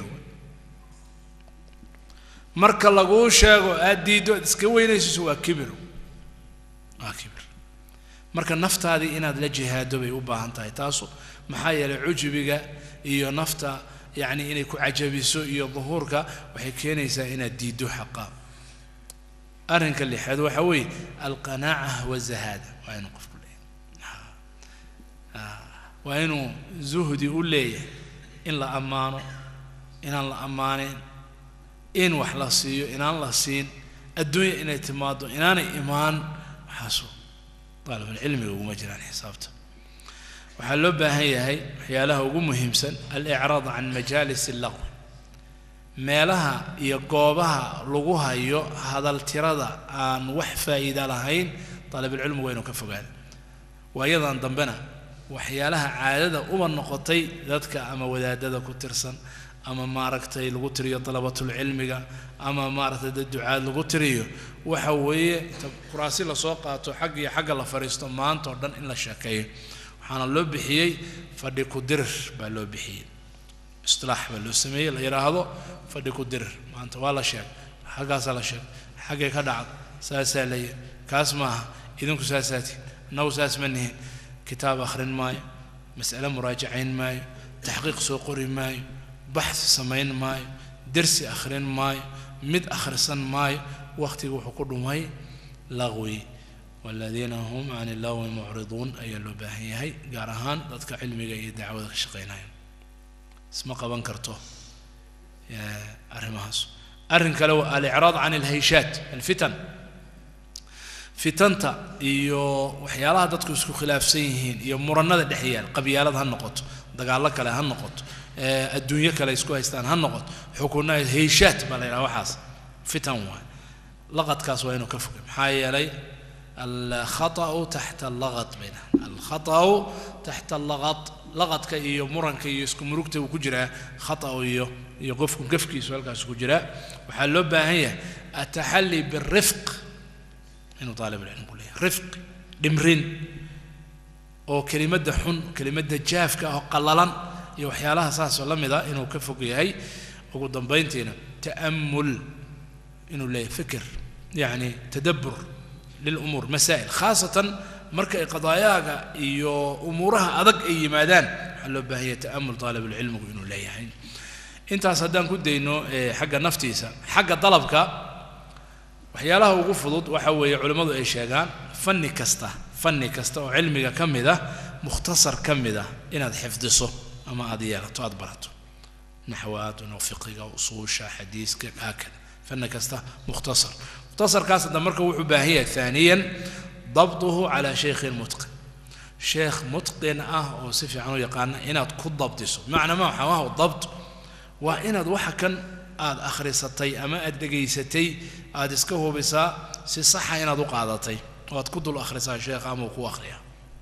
marka laguu sheego aad diiddo aad iska weynaysiso waa kibir waa kibir marka naftaadii inaad la jihaado bay u baahan tahay taasu maxaa yeelay cujubiga iyo nafta yacni inay ku cajabiso iyo duhuurka waxay keenaysaa inaad diiddo xaqa arrinka lixaad waxa weeye alqanaaca wazahaada waa inuu qofku leeyahay waa inuu zuhdi u leeyahay in la ammaano inaan la ammaaneyn in wax la siiyo inaan la siin adduunya inay timaado inaanay imaan waxaasu daalibulcilmiga uguma jiraan xisaabta waxaa loo baahan yahay waxyaalaha ugu muhiimsan alicraad can majaalis allaqwi meelaha iyo goobaha lagu hayo hadal tirada aan wax faa'iida lahayn daalibulcilmigu waa inuu ka fogaada waayadan dambena waxyaalaha caadada uba noqotay dadka ama wadaadada ku tirsan ama maaragtay lagu tiriyo dalabatulcilmiga ama maaragtay dad ducaad lagu tiriyo waxa weeye ta kuraasi lasoo qaato xag iyo xagga la fadhiisto maanta oo dhan in la sheekeeyo waxaana loo bixiyey fadhi ku dirir baa loo bixiyey istilaax baa loo sameeyey la yidhaahdo fadhi ku dirir maanta waa la sheegay xaggaasaa la sheegay xaggay ka dhacda saasaa la yidhi kaas maaha idinku saasaatiin annagu saas ma nihin kitaab akhrin maayo mas'ale muraajacayn maayo taxqiiq soo qori maayo baxsi samayn maayo dersi akhrin maayo mid akhrisan maayo wakhtiga wuxuu ku dhumay laqwi waladiina hum can illagwi mucriduun ayaa loo baahan yahay gaar ahaan dadka cilmiga iyo dacwada ka shaqaynaya isma qaban karto arrimahaas arrin kale waa alicraad can alhayshaat alfitan fitanta iyo waxyaalaha dadku isku khilaafsan yihiin iyo muranada dhex yaal qabyaalad ha noqoto dagaallo kale ha noqoto adduunyo kale isku haystaan ha noqoto xukunna hayshaat baa la yidhaha waxaas fitan waay laqadkaas waa inuu ka fogay maxaa yeelay alkhata'u taxta allaqad bayna alkhata'u taxta allaqad laqadka iyo muranka iyo isku murugta uu ku jiraa khata'u iyo iyo qofku gafkiisu halkaas ku jiraa waxaa loo baahan yahay ataxalli birifq inuu daalibulcilmigu leeyahay rifq dhimrin oo kelimadda xun kelimadda jaafka ah oo qallalan iyo waxyaalaha saasoo la mid a inuu ka fog yahay ugu dambayntiina ta'amul inuu leeyahay fikir yacni tadabbur lilumuur masaa'il khaasatan marka ay qadaayaaga iyo umuuraha adag ay yimaadaan waxaa loo baahan yahay ta'amul daalibulcilmigu inuu leeyahay intaas haddaan ku dayno xagga naftiisa xagga dalabka waxyaalaha ugu fudud waxa weeye culimmadu ay sheegaan fanni kasta fanni kasta oo cilmiga ka mid ah mukhtasar ka mid ah inaad xifdiso ama aad yeelato aad barato naxwaad fiqiga usuusha xadiiska haakada fanni kasta mukhtasar mukhtasarkaas hadda marka wuxuu baahan yahay haaniyan dabduhu calaa shaykhin mutqin sheekh mutqin ah oo si fiican u yaqaana inaad ku dabdiso bimacnaa ma waxaa waha dabt waa inaad waxa kan aad akhrisatay ama aad dhegaysatay aad iska hubisaa si saxa inaad u qaadatay oo aad ku dul akhrisaa sheekha ama uu ku akhriyaa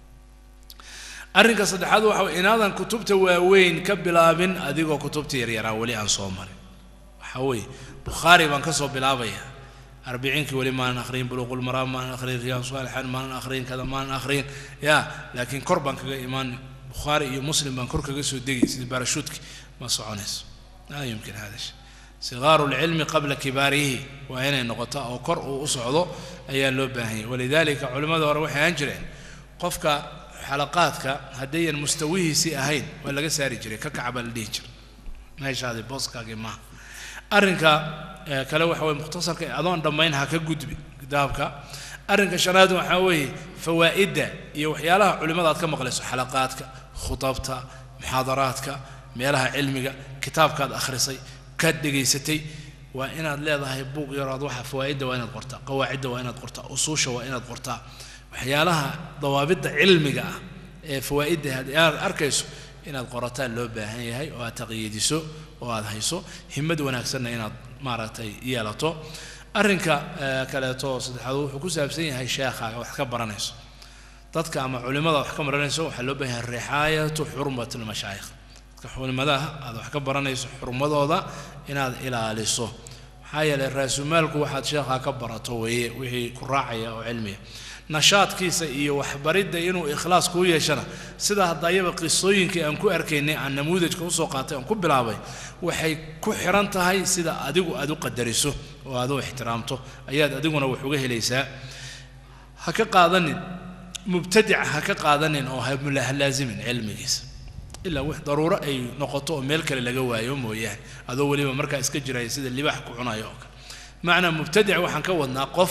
arrinka saddexaad waxa way inaadan kutubta waaweyn ka bilaabin adigoo kutubta yaryaraa weli aan soo marin waxa weeye bukhaari baan ka soo bilaabaya arbiciinkii weli maanan akhriyin buluuqulmaraam maanan akhriyin riyaan saalixaan maanan akhriyin kada maanan akhriyin ya laakiin kor baan kaga imaan bukhaari iyo muslim baan kor kaga soo degi sidii baarashuudki ma soconayso laa yumkin hada shay sigaaru lcilmi qabla kibaarihi waa inay noqotaa oo kor uu u socdo ayaa loo baahan yahy walidaalika culimmada hore waxay ahaan jireen qofka xalaqaadka haddayan mustawihiisii ahayn waa laga saari jiray ka kaca baa la dhihi jiray meeshaadi booskaagii maaha arrinka kale waxa weye mukhtasarka adoon dhammayn ha ka gudbi kitaabka arrinka shanaad waxaa weeye fawaa'idda iyo waxyaalaha culimmada aad ka maqlayso xalaqaadka khutabta muxaadaraadka meelaha cilmiga kitaabkaad akhrisay kaad dhegaysatay waa inaad leedahay buuq yarood waxa fawaa'idda waa inaad qortaa qawaacidda waa inaad qortaa usuusha waa inaad qortaa waxyaalaha dawaabidda cilmiga ah ee fawaa'idda aad arkayso inaad qorataan loo baahan yahay oo aad taqyiidiso oo aad hayso himad wanaagsanna inaad maaragtay yeelato arrinka kaleeto saddexaad wuxuu ku saabsan yahay sheekhaaga wax ka baranayso dadka ama culimmada wax ka baranayso waxaa loo baahan yahay rixaayatu xurmati lmashaayikh dadka culimadaha aad wax ka baranayso xurmadooda inaad ilaaliso maxaa yeelay raasumaalku waxaad sheekhaa ka barato weeye wixii ku raacaya oo cilmiya nashaadkiisa iyo waxbaridda inuu ikhlaas kuu yeeshana sida haddayaba qisooyinkii aan ku arkaynay aan namuudajka usoo qaatay aan ku bilaabay waxay ku xiran tahay sida adigu aad u qadariso oo aad u ixtiraamto ayaad adiguna wax uga helaysaa ha ka qaadanin mubtadica ha ka qaadanin oo ha laazimin cilmigiisa ilaa wix daruuro ay noqoto oo meel kale laga waayo mooyaane adoo weliba markaa iska jiraya sida libaax ku cunayo oo kale macnaa mubtadic waxaan ka wadnaa qof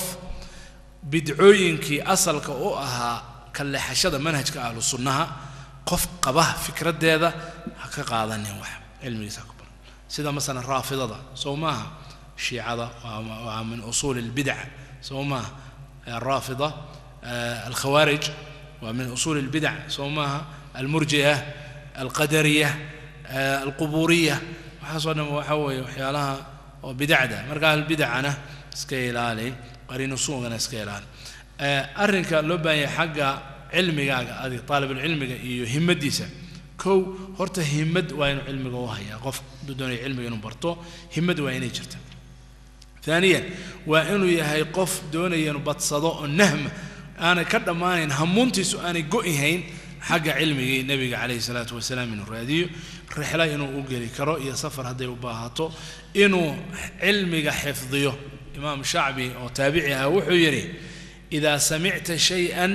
bidcooyinkii asalka u ahaa ka leexashada manhajka ahlu sunnaha qof qaba fikraddeeda ha ka qaadanin wax cilmigiisa ha ku baran sida masalan raafidada soo maaha shiicada waa min usuuli lbidac soo maaha raafida alkhawaarij waa min usuuli lbidac soo maaha almurji'a alqadariya alquburiya waxaasoo dhan waxa weeye waxyaalaha oo bidacda marka ahlbidacana iska ilaali qariinu suugana iska ilaali arrinka loo baahan yahay xagga cilmigaaga adig taalibulcilmiga iyo himadiisa kow horta himad waa inuu cilmiga u hayaa qof hadduu doonaya cilmiga inuu barto himad waa inay jirta ثانيا waa inuu yahay qof doonaya inuu badsado oo nahma aanay ka dhammaanayn hamuuntiisu aanay go'ihayn xagga cilmigii nebiga calayhi salaatu wasalaam inuu raadiyo rixla inuu u geli karo iyo safar hadday u baahato inuu cilmiga xifdiyo imaam shacbi oo taabici ah wuxuu yidhi idaa samicta shay-an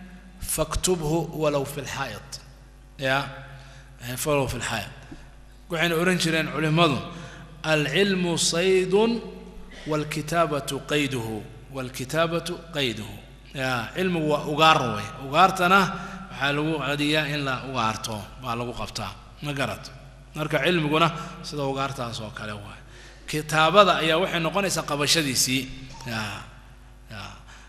faktubhu walow fi lxaa'id ya walow fi lxaa'id waxayna odhan jireen culimmadu alcilmu saydun waalkitaabatu qayduhu waalkitaabatu qayduhu ya cilmigu waa ugaar wey ugaartana waxaa lagu cadiyaa in la ugaarto baa lagu qabtaa ma garat marka cilmiguna sida ugaartaas oo kale waay kitaabada ayaa waxay noqonaysaa qabashadiisii ya ya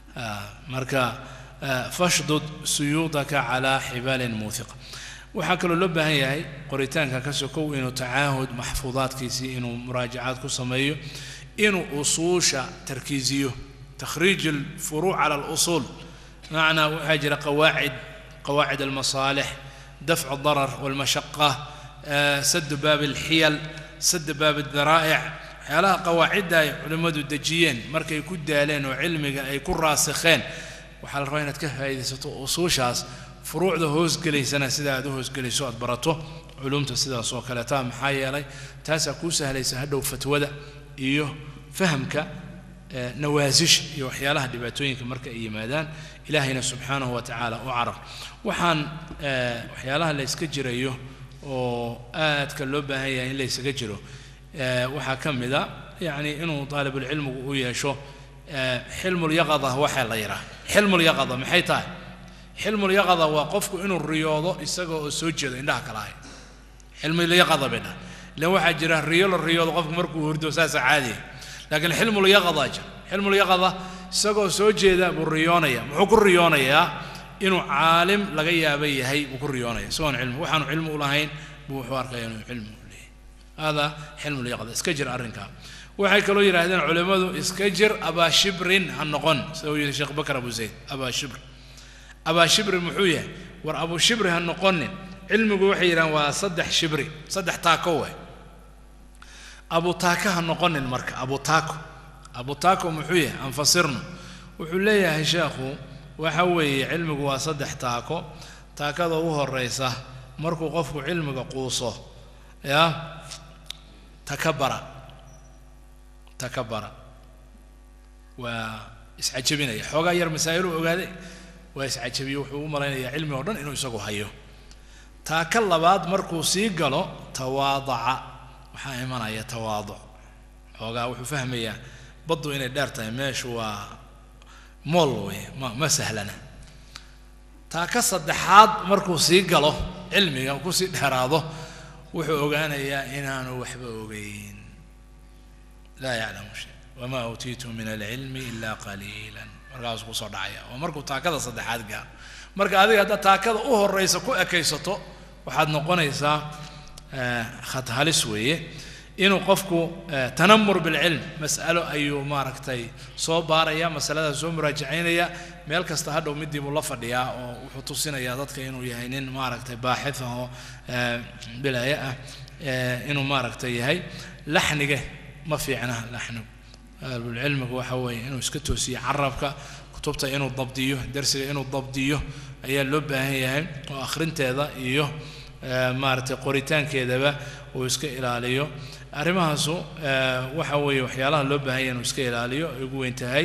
marka fashdud suyuudaka calaa xibaalin muuhiqa waxaa kaloo loo baahan yahay qoritaanka ka sokow inuu tacaahud maxfuudaadkiisii inuu muraajacaad ku sameeyo inuu usuusha tarkiisiyo takhriij alfuruuc cala alusuul macnaa waxaa jira qawaacid qawaacid almasaalix dafcu darar walmashaqa sadu baab alxiyal sada baab aldaraa'ic waxyaalaha qawaacidda ay culimmadu dejiyeen markay ku daaleen oo cilmiga ay ku raasikheen waxaa la rabaa inaad ka faa'iidaysato usuushaas furuucda hoosgelaysana sida aad u hoosgelayso aad barato culumta sidaas oo kaleeta maxaa yeelay taasaa kuu sahlaysa hadhow fatwada iyo fahamka nawaasisha iyo waxyaalaha dhibaatooyinka marka ay yimaadaan ilaahayna subxaanahu wa tacaala u carar waxaan waxyaalaha la yska jirayo oo aadka loo baahan yahay in la ysaga jiro waxaa ka mid a yacni inuu daalibulcilmigu u yeesho xilmulyaqada waxaa la yidhaha xilmulyaqada maxay tahay xilmulyaqada waa qofku inuu riyoodo isaga oo soo jeedo indhaha kala hay xilmulyaqada bay dhaha ilan waxaa jira riyo la riyoodo qofku markuu hurdo saasa caadiya laakiin xilmulyaqada jira xilmulyaqada isagoo soo jeeda buu riyoonaya muxuu ku riyoonayaa inuu caalim laga yaaba yahay buu ku riyoonaya isagoon cilmi waxaanu cilmi u lahayn buu wuxuu arkaya inuu cilmi u leeyahay hada xilmulyaqada iska jir arrinkaa waxay kaloo yidhaahdeen culimmadu iska jir abaashibrin ha noqon sida uu yidhi sheekh bakar abu zayd abaashibr abaashibri muxuu yahay war abushibri ha noqonin cilmigu waxay yidhahdeen waa saddex shibri saddex taako we abu taaka ha noqonin marka abu taako abu taako muxuu yahay anfasirno wuxuu leeyahay sheekhu waxa weeye cilmigu waa saddex taako taakada ugu horeysa markuu qofku cilmiga quuso ya takabara takabara waa iscajabinaya xoogaa yar masaa'iluu ogaaday waa iscajabiye wuxuu u malaynayaa cilmi oo dhan inuu isagu hayo taaka labaad markuu sii galo tawaadaca waxaa imanaya tawaaduc xoogaa wuxuu fahmayaa baddu inay dheer tahay meeshu waa mool wey ma ma sahlana taaka saddexaad markuu sii galo cilmiga kusii dheeraado wuxuu ogaanayaa inaanu waxba ogeyn laa yaclamu shay wamaa uutiitu min alcilmi ilaa qaliilan markaasuu kusoo dhacaya waa markuu taakada saddexaad gaaro marka adiga haddaad taakada u horeysa ku ekaysato waxaad noqonaysaa khad halis weeye inuu qofku tanamur bilcilm mas'alo ayuu maaragtay soo baaraya masaladaas soo muraajacaynaya meel kasta hadhow midii buu la fadhiyaa oo wuxuu tusinayaa dadka inuu yahay nin maaragtay baaxith ah oo bilaaye ah inuu maaragtay yahay laxniga ma fiicna laxnigu cilmigu waxa weeye inuu iska toosiyo carabka kutubta inuu dabdiyo darsiga inuu dabdiyo ayaa loo baahan yahay oo akhrinteeda iyo maaragtay qoritaankeedaba uu iska ilaaliyo arrimahaasu waxa weeye waxyaalaha loo baahan yahay inuu iska ilaaliyo ay ugu weyn tahay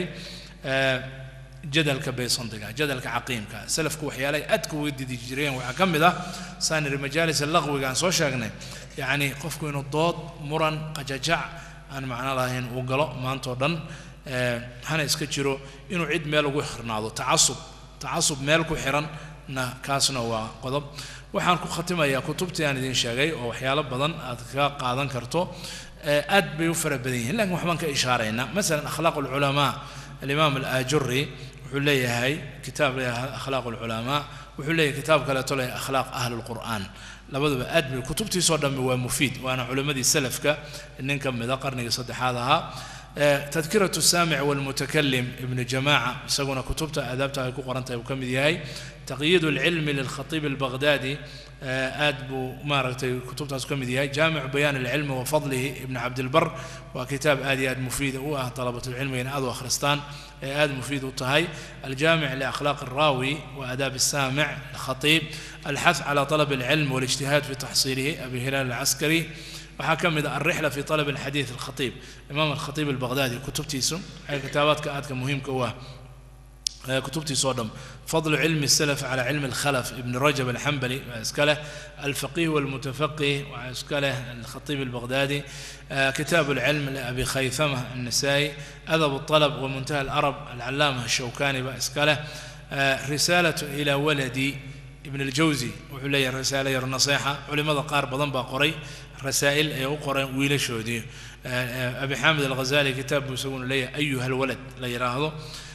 jadalka baysandiga jadalka caqiimka salafku waxyaalahay aadka uga didi jireen waxaa ka mid ah saaniri majaalis laqwiga aan soo sheegnay yacni qofku inuu dood muran qajajac aan macno lahayn uu galo maantao dhan hana iska jiro inuu cid meel ugu xirnaado tacasub tacasub meel ku xiranna kaasna waa qodob waxaan ku khatimayaa kutubtii aan idin sheegay oo waxyaalo badan aad ka qaadan karto aad bay u fara badan yihiin lakin waxbaan ka ishaaraynaa masalan akhlaaq alculamaa alimaam alaajuri wuxuu leeyahay kitaab leeyahay akhlaaq alculamaa wuxuu leeyahy kitaab kaleeto leh akhlaaq ahli lqur'aan labaduba aad bay kutubtiisoo dhammi waa mufiid waana culimmadii salafka nin ka mida qarnigii saddexaad ahaa tadkiratu saamic walmutakalim ibnu jamaaca isaguna kutubta aadaabta ay ku qoran tahay uu ka mid yahay taqyiid alcilmi lilkhatiib albaghdadi aad buu maaragtay kutubtaas ka mid yahay jaamicu bayaan alcilmi wa fadlihi ibn cabdilbar waa kitaab aad iyo aad mufiida u ah dalabatulcilmiga in aad u akhristaan ee aad mufiid u tahay aljaamic liakhlaaq alraawi wa aadaab الsaamic alkhatiib alxath cala طalab alcilm waاlijtihaad fi taxsiilihi abi hilaal alcaskari waxaa ka mid ah alrixla fi طalab alxadiid alkhatiib imaam alkhatiib albaghdadi kutubtiisu waxay kitaabaadka aadka muhiimka u ah كتبتي صدم فضل علم السلف على علم الخلف ابن رجب الحنبلي واسكاله الفقيه والمتفقه واسكاله الخطيب البغدادي كتاب العلم لأبي خيثمة النسائي أدب الطلب ومنتهى الأرب العلامة الشوكاني واسكاله رسالة إلى ولدي ابن الجوزي وحلي رسالة النصيحة علماء قار بضن قري رسائل يقرأ ويل شودي أبي حامد الغزالي كتاب يسوون لي أيها الولد لا يراهضه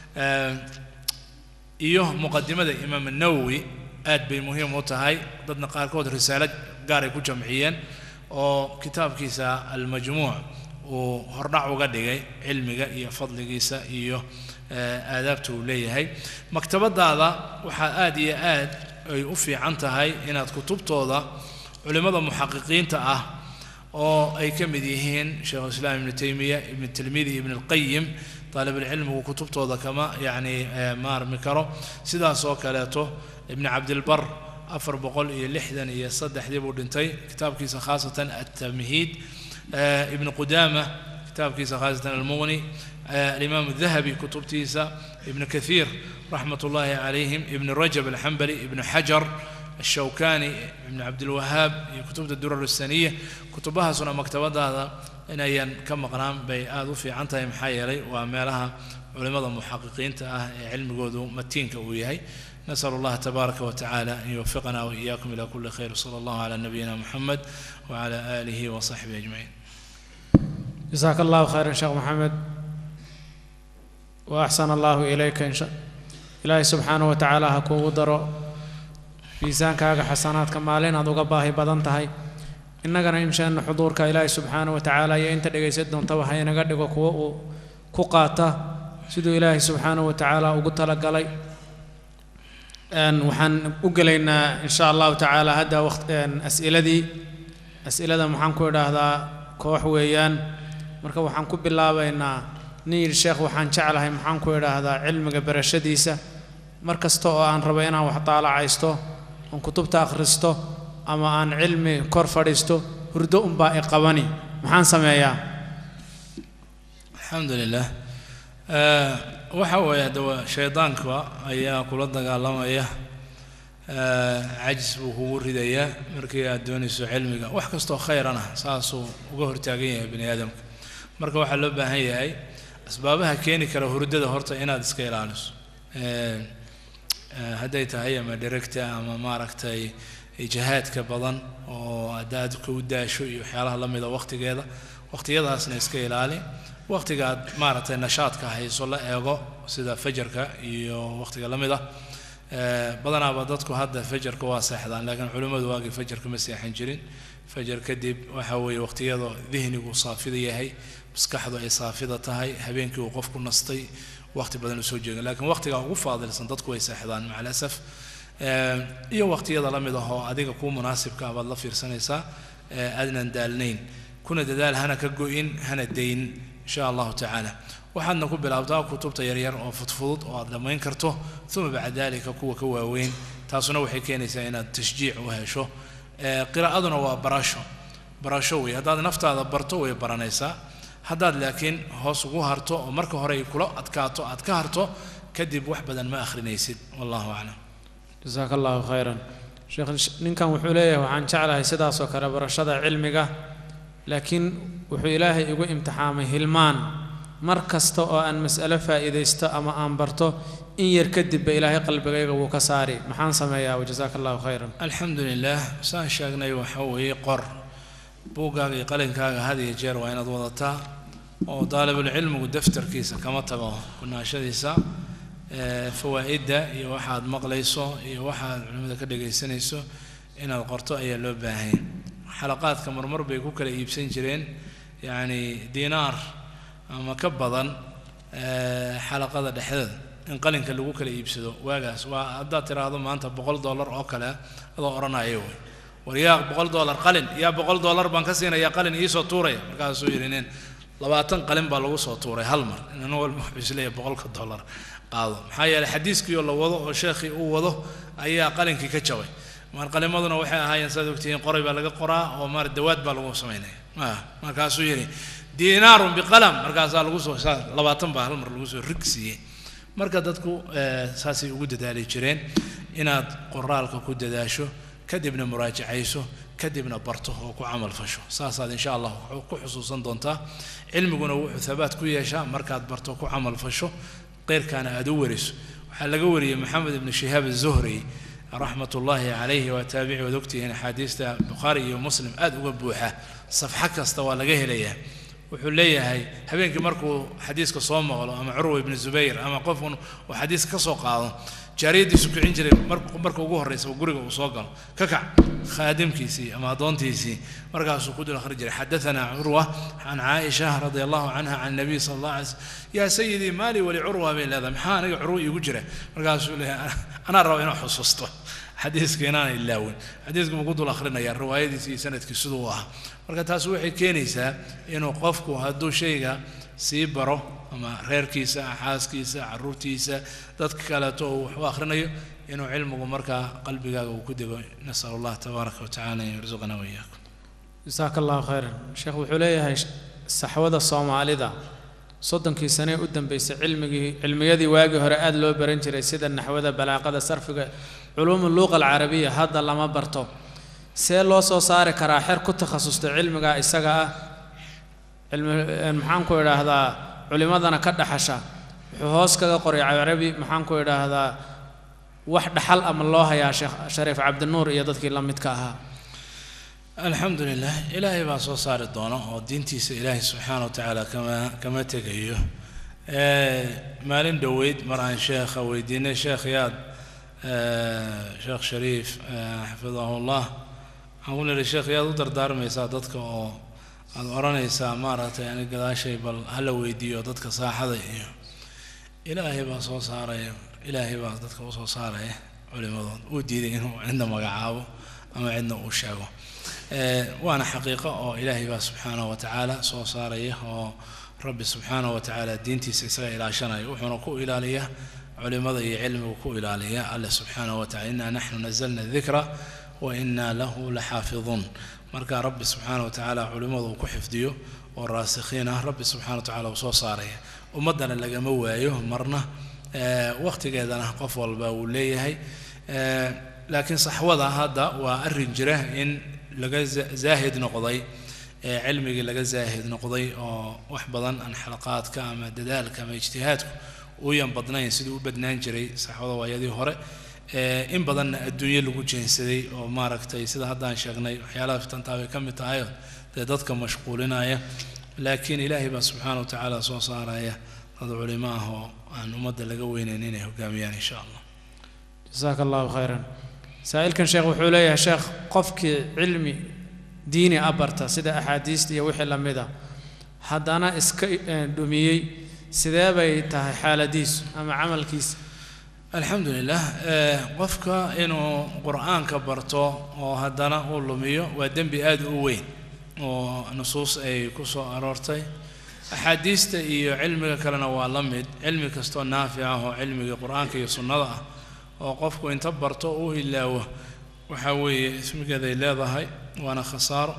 iyo muqadimada imaam nawowi aad bay muhiim u tahay dadna qaarkood risaalo gaaray ku jamciyeen oo kitaabkiisa almajmuuc uu hordhac uga dhigay cilmiga iyo fadligiisa iyo aadaabta uu leeyahay maktabadaada waxaa aad iyo aad ay u fiican tahay inaad kutubtooda culimmada muxaqiqiinta ah oo ay ka mid yihiin sheikhulislaam ibnu taymiya ibnu tilmidi ibn alqayim طالب العلم وكتبته كما يعني ما رمي كرو سيدا سو كالاتو ابن عبد البر أفر بقول إيه لحدا إيه صدح دي بودنتي كتاب كيس خاصة التمهيد آه ابن قدامة كتاب كيس خاصة المغني آه الإمام الذهبي كتب تيسا ابن كثير رحمة الله عليهم ابن رجب الحنبلي ابن حجر الشوكاني ابن عبد الوهاب كتب الدرر السنية كتبها سنة مكتبة هذا inayan ka maqnaan bay aada u fiican tahay maxaa yeelay waa meelaha culimmada muxaqiqiinta ah ee cilmigoodu matiinka uu yahay نسأل الله تبارك وتعالى أن يوفقنا وإياكم إلى كل خير صلى الله على نبينا محمد وعلى آله وصحبه أجمعين جزاك الله خيرا شيخ محمد وأحسن الله إليك إن شاء إلهي سبحانه وتعالى هكو درو miisaankaaga xasanaadka maalin aad uga baahi badan tahay innagana inshaana xuduurka ilaahay subxaana wa tacaala iyo inta dhegaysan doontaba ha inaga dhigo kuwo uu ku qaata siduu ilaahay subxaana wa tacaala ugu talagalay waxaan u gelaynaa insha allahu tacaala hadda waqt as'iladii as'ilada maxaan ku idhaahdaa koox weeyaan marka waxaan ku bilaabaynaa nin yidhi sheekh waxaan jeclahay maxaan ku idhaahdaa cilmiga barashadiisa mar kasta oo aan rabo inaan wax daalacaysto oon kutubta akhristo ama aan cilmi kor fadhiisto hurdo unbaa i qabani maxaan sameeyaa الحمد لله waxa weeye hadaba shaydaanka ayaa kula dagaalamaya cajis buu kugu ridayaa markii aad doonayso cilmiga wax kastoo khayrana saasuu uga hortaagan yahay bani aadamka marka waxaa loo baahan yahay asbaabaha keeni kara hurdada horta inaad iska ilaaliso hadday tahay ama dheregta ama maaragtay jihaadka badan oo haddaad ku daasho iyo waxyaalaha la mida waqtigeeda waqtiyadaasna iska ilaali waqtiga aad maaragtay nashaadka hayso la eego sida fajarka iyo waqtiga la mid ah badanaaba dadku hadda fajarka waa seexdaan laakiin culimmadu waagii fajarka ma seexan jirin fajar kadib waxa weeye waqtiyada dihnigu saafida yahay maskaxdu ay saafida tahay habeenkii uu qofku nastay waqti badan u soo jeega laakiin waqtiga ugu faadilsan dadku way seexdaan maca alasaf iyo waqtiyada la mid ah oo adiga kuu munaasibka ah baad la fiirsanaysaa aadnan daalnayn kuna dadaal hana ka go-in hana dayn insha allahu tacaala waxaadna ku bilaabtaa kutubta yaryar oo fudfudud oo aad dhammayn karto uma bacda dalika kuwa ka waaweyn taasuna waxay keenaysaa inaad tashjiic u hesho qiraa'aduna waa barasho barasho wey haddaad naftaada barto way baranaysaa haddaad laakiin hoos ugu harto oo marka hore ay kula adkaato aad ka harto kadib wax badan ma akhrinaysid wallahu aclam jasaaka allahu khayran sheekh ninkan wuxuu leeyahay waxaan jeclahay sidaasoo kale barashada cilmiga laakiin wuxuu ilaahay igu imtixaamay hilmaan mar kasta oo aan mas'alo faa'iidaysto ama aan barto in yar kadibba ilaahay qalbigayga wuu ka saari maxaan sameeyaa wajasaaka allahu khayran alxamdu lilah saan sheegnay waxa weeye qor buuggaaga iyo qalinkaaga had iyo jeer waa inaad wadataa oo daalibulcilmigu daftarkiisa kama tago kunaashadiisa fawaa'idda iyo waxaad maqlayso iyo waxaad culimmada ka dhegaysanayso inaad qorto ayaa loo baahanya xalaqaadka marmar bay ku kala iibsan jireen yacni diinaar ama ka badan xalaqada dhexdeeda in qalinka lagu kala iibsado waagaas waa haddaad tiraahdo maanta boqol dollar oo kale adoo odhanaya wey war yaa boqol dollar qalin yaa boqol dollar baan ka siinaya qalin iisoo tuuraya markaasuu yidhi nin labaatan qalin baa lagu soo tuuray hal mar nin walba wuxuu isleeyahay boqolka dollar qaado maxaa yeelay xadiiskiioo la wado oo sheekhii uu wado ayaa qalinkii ka jabay mar qalimaduna waxay ahaayeen saad ogtihiin qoray baa laga qoraa oo maar dawaad baa lagu samaynaya markaasuu yidhi diinaarun biqalam markaasaa lagu soo labaatan baa hal mar lagu soo rig siiyey marka dadku saasay ugu dadaali jireen inaad qoraalka ku dadaasho kadibna muraajacayso kadibna barto oo ku camal fasho saasaad insha allah ku xusuusan doontaa cilmiguna wuxuu habaat ku yeeshaa markaad barto ku camal fasho qeyrkaana aad u wariso waxaa laga wariyey maxamed ibnu shihaab azuhri raxmat ullaahi calayhi waa taabici waad ogtihiin axaadiista bukhaari iyo muslim aad uga buuxa safxo kasta waa laga helayaa wuxuu leeyahay habeenkii markuu xadiiska soo maqlo ama curwa ibnu zubayr ama qofun uu xadiiska ka soo qaado jaariyadiisu kicin jiray marka ugu horraysa guriga uu soo galo ka kac khaadimkiisii ama addoontiisii markaasuu ku dul akhri jiray xadaanaa curwa can caaisha radia allahu canha can nabiy sala allah alay slm yaa sayidii maali wali curwa bay leedahay maxaa aniga curwa iigu jira markaasuu leeyahay anaa raba inuu xusuusto xadiiska inaana ilaawin xadiiska buu ku dul akhrinaya riwaayadiisi iyo sanadkii siduu u ahaa marka taas waxay keenaysaa inuu qofku hadduu shayga sii baro ama reerkiisa xaaskiisa caruurtiisa dadka kaleeto uu wax u akhrinayo inuu cilmigu markaa qalbigaaga uu ku dego nasal allah tabaaraka watacala an yarzuqana wayaakum jasaaka allahu khayran sheekh wuxuu leeyahay saxwada soomaalida soddonkii sane u dambeysay cilmigii cilmiyadii waagii hore aada loo baran jiray sida naxwada balaaqada sarfiga culuumu luuqa alcarabiya hadda lama barto see loo soo saari karaa xer ku takhasustay cilmiga isaga ah cilmi maxaan ku idhaahdaa culimadana ka dhaxasha wuxuu hoos kaga qoray carabi maxaan ku idhaahdaa wax dhaxal ama loo hayaa sheekh shariif cabdinuur iyo dadkii la midka ahaa alxamdu lilah ilaahay baa soo saari doona oo diintiisa ilaahay subxaana wa tacaala kama kama tegayo maalin dhoweyd mar aan sheekha weydiinay sheekh yaad sheekh shariif xafidahu llah waxaan ku nidhi sheekh yaad u dardaarmaysaa dadka oo aada odhanaysaa maaragtay ani gadaashay bal hala weydiiyo dadka saaxada iyo ilaahay baa soo saaraya ilaahay baa dadka usoo saaraya culimadood uu diiday inuu cidna magacaabo ama cidna uu sheego waana xaqiiqo oo ilaahay baa subxaanahu wa tacaala soo saaraya oo rabbi subxaanahu wa tacaala diintiisa isaga ilaashanaya wuxuuna ku ilaaliyaa culimada iyo cilmigu ku ilaaliya alle subxaanahu wa tacala inaa naxnu nazalna dikra wa inaa lahu laxaafiduun marka rabbi subxaana wa tacaala culimmadu uu ku xifdiyo oo raasikhiin ah rabbi subxana wa tacala uu soo saaraya ummaddana lagama waayo marna wakhtigeedana qof walba uu leeyahay laakiin saxwada hadda waa arrin jira in laga zaahid noqday cilmigii laga zaahid noqday oo wax badan aan xalaqaadka ama dadaalka ama ijtihaadku uuyan badnayn siduu u badnaan jiray saxwada waayadii hore in badanna adduunye lagu jeensaday oo maaragtay sida haddaan sheegnay waxyaalaha fitantaa bay ka mid tahayo dee dadka mashquulinaya laakiin ilaahay baa subxaana wa tacaala soo saaraya dad culimo ah oo aan ummadda laga weynayn inay hogaamiyaan insha allah jasaaka allahu khayran saa'ilkan sheekh wuxuu leeyahay sheekh qofkii cilmi diini a barta sida axaadiista iyo wixii la mid a haddana iska dhumiyey sidee bay tahay xaaladiisu ama camalkiisa alxamdu lilah qofka inuu qur-aanka barto oo haddana uu lumiyo waa dembi aada u weyn oo nusuus ay ku soo aroortay axaadiista iyo cilmiga kalena waa la mid cilmi kastoo naafic ah oo cilmigii qur-aanka iyo sunnada ah oo qofku inta barto uu hilaawo waxaa weeye ismigeeday leedahay waana khasaaro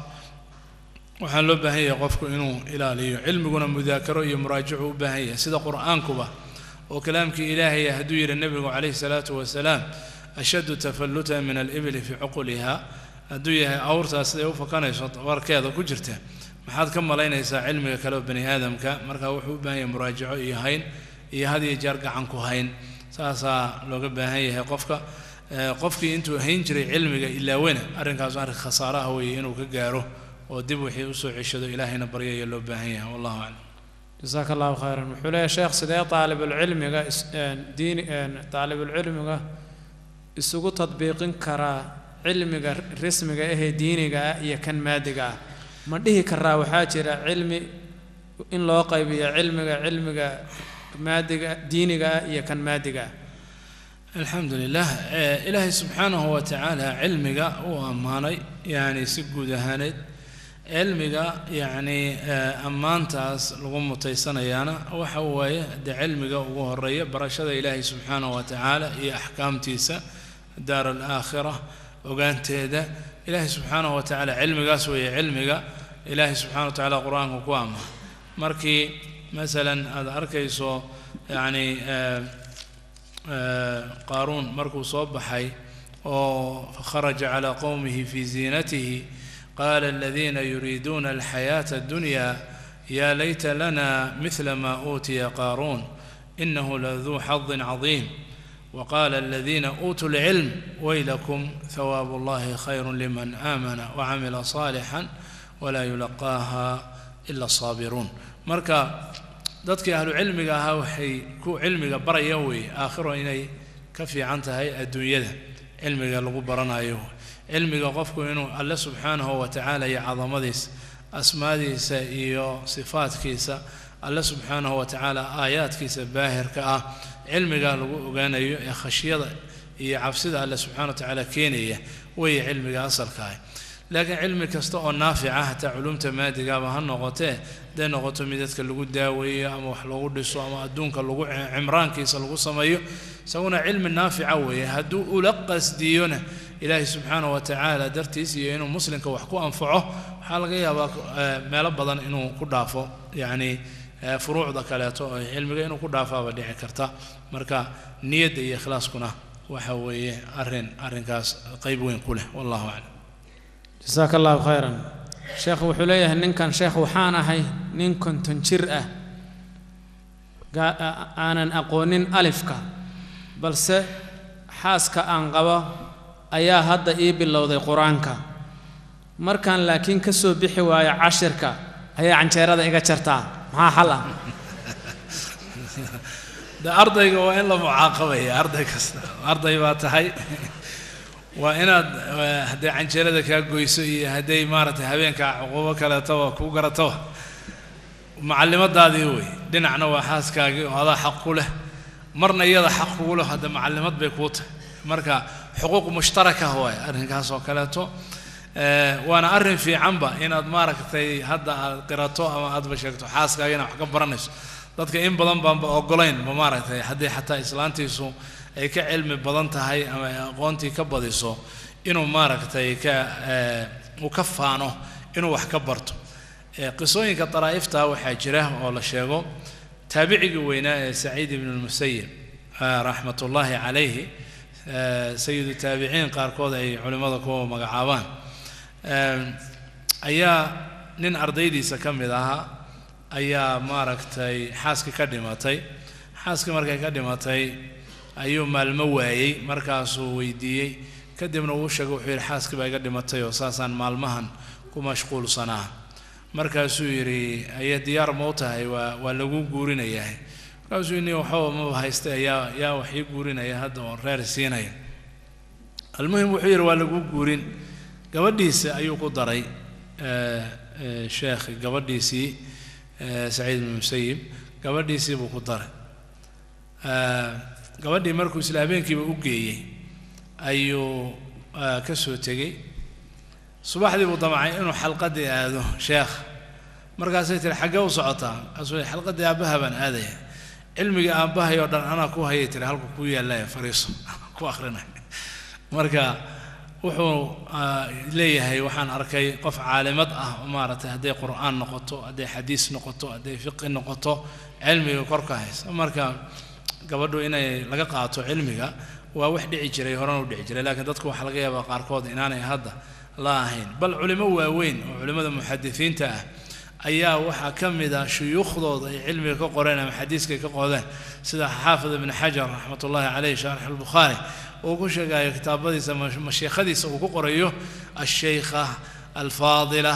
waxaa loo baahan yahay qofku inuu ilaaliyo cilmiguna mudaakaro iyo muraajacu u baahan yahay sida qur-aankuba oo kalaamkii ilaahaya hadduu yidhi nebigu calayhi salaatu wasalaam ashaddu tafallutan min alibli fii cuquliha hadduu yahay awrtaas siday u fakanayso warkeeda ku jirta maxaad ka malaynaysaa cilmiga kale oo bani aadamka marka wuxuu u baahan yahay muraajaco iyo hayn iyo had iyo jeer gacan ku hayn saasaa looga baahan yahay qofka qofkii intuu hayn jiray cilmiga ilaawena arrinkaas arrin khasaare ah weeye inuu ka gaaro oo dib wixii usoo ceshado ilaahayna baryaya loo baahan yahay wallahu aclam jasaaka allahu khayran wuxuu leeyahay sheekh sidee taalibulcilmiga diini taalibulcilmiga isugu tadbiiqin karaa cilmiga rismiga ahee diiniga ah iyo kan maadiga ah ma dhihi karaa waxaa jira cilmi in loo qaybiyo cilmiga cilmiga maadiga diiniga ah iyo kan maadiga ah alxamdu lilah ilaahay subxaanahu wa tacaala cilmiga uu ammaanay yani si guud ahaaneed cilmiga yacni ammaantaas lagu mutaysanayaana waxa waaye dee cilmiga ugu horeeya barashada ilaahay subxaanahu wa tacaala iyo axkaamtiisa daar alaakhira ogaanteeda ilaahay subxaanahu wa tacaala cilmigaas weeye cilmiga ilaahay subxana wa tacaala qur-aanka ku ammaan markii masalan aada arkayso yacni qaaruun markuu soo baxay oo kharaja calaa qowmihi fii ziinatihi qaala aladiina yuriiduuna alxayaata addunya yaa layta lana midla maa uutiya qaaruun inahu laduu xadin cadiim وقال الذين أوتوا العلم ويلكم ثواب الله خير لمن آمن وعمل صالحا ولا يلقاها إلا الصابرون marka dadkii ahlu cilmiga ahaa waxay ku cilmiga baraya wey aakhiro inay ka fiican tahay adduunyada cilmiga lagu baranayo cilmiga qofku inuu alle subxaanahu wa tacaala iyo cadamadiisa asmaadiisa iyo sifaadkiisa alle subxaanahu wa tacaala aayaadkiisa baahirka ah cilmiga lagu ogaanayo ee khashyada iyo cabsida alle subxana wa tacaala keenaya weeye cilmiga asalka ah laakiin cilmi kasta oo naafica hataa culumta maadigaaba ha noqotee hadday noqoto mid dadka lagu daaweeyo ama wax lagu dhiso ama adduunka lagu cimraankiisa lagu sameeyo isaguna cilmi naafica weeye hadduu ula qasdiyona ilaahay subxaanahu wa tacaala dartiis iyo inuu muslimka wax ku anfaco waxaa laga yaabaa meelo badan inuu ku dhaafo yacni furuucda kaleeto oo cilmiga inuu ku dhaafaaba dhici karta marka niyadda iyo ikhlaaskuna waxa weeye arrin arrinkaas qayb weyn ku leh wallahu aclam jasaaka allahu khayran sheekh wuxuu leeyahay ninkan sheekh waxaan ahay nin konton jir ah aanan aqoonin alifka balse xaaska aan qabo ayaa hadda ii bilowday qur-aanka markaan laakiin ka soo bixi waayo cashirka ayaa canjeerada iga jartaa maxaa xal ah de ardayga waa in la mucaaqabaya arday kasta arday baa tahay waa inaad hadday canjeerada kaa goyso iyo hadday maaragtay habeenka cuquubo kaleetaba kuu garataba macallimadaadii wey dhinacna waa xaaskaagii oo adaa xaq ku leh marna iyada xaq kugu leh hadda macallimad bay kuu tahay marka xuquuq mushtaraka waay arrinkaas oo kaleeto waana arrin fiicanba inaad maaragtay hadda aad qirato ama aadba sheegto xaaskaaga inaad wax ka baranayso dadka in badan baanba ogolayn ba maaragtay haddii xataa islaantiisu ay ka cilmi badan tahay ama ay aqoontii ka badiso inuu maaragtay ka uu ka faano inuu wax ka barto qisooyinka daraa'ifta waxaa jira oo la sheego taabicigii weynaa ee saciid ibnu lmusayib raxmat ullaahi calayhi sayidu taabiciin qaarkood ay culimmada ku magacaabaan ayaa nin ardaydiisa ka mid ahaa ayaa maaragtay xaaskii ka dhimatay xaaskii markay ka dhimatay ayuu maalmo waayey markaasuu weydiiyey kadibna uu sheegay wuxuu yidhi xaaskii baa iga dhimatay oo saasaan maalmahan ku mashquulsanaa markaasuu yidhi ayaa diyaar ma u tahay waa waa lagu guurinayaa markaasuu yidhi waxba maba haysta yaa yaa wax ii guurinaya hadda oon reer siinaya almuhim wuxuu yidhi waa lagu guurin gabadhiisa ayuu ku daray sheekhi gabadhiisii saciid ibnu musayib gabadhiisii buu ku daray gabadhii markuu isla habeenkiiba u geeyey ayuu ka soo tegey subaxdii buu damcay inuu xalqadii aado sheekh markaasay tiri xaggee u socotaa markaasuu xalqadii aabbaha baan aadaya cilmigii aabbahay oo dhan anaa ku hayay tiri halku ku yaallaya fariiso ku akrinay marka wuxuu leeyahay waxaan arkay qof caalimad ah maaragtay hadday qur'aan noqoto hadday xadiis noqoto hadday fiqi noqoto cilmiga korka haysa marka gabadhu inay laga qaato cilmiga waa wax dhici jiray horena u dhici jiray laakiin dadku waxaa laga yaabaa qaarkood inaanay hadda la ahayn bal culimo waaweyn oo culimmada muxadisiinta ah ayaa waxaa ka mid ah shuyuukhdooda ay cilmiga ka qoreen ama xadiiska ka qodeen sida xaafid ibni xajar raxmat ullahi caleyh shaarix albukhaari uu ku sheegayo kitaabadiisa mashiikhadiisa uu ku qorayo alsheykha alfaadila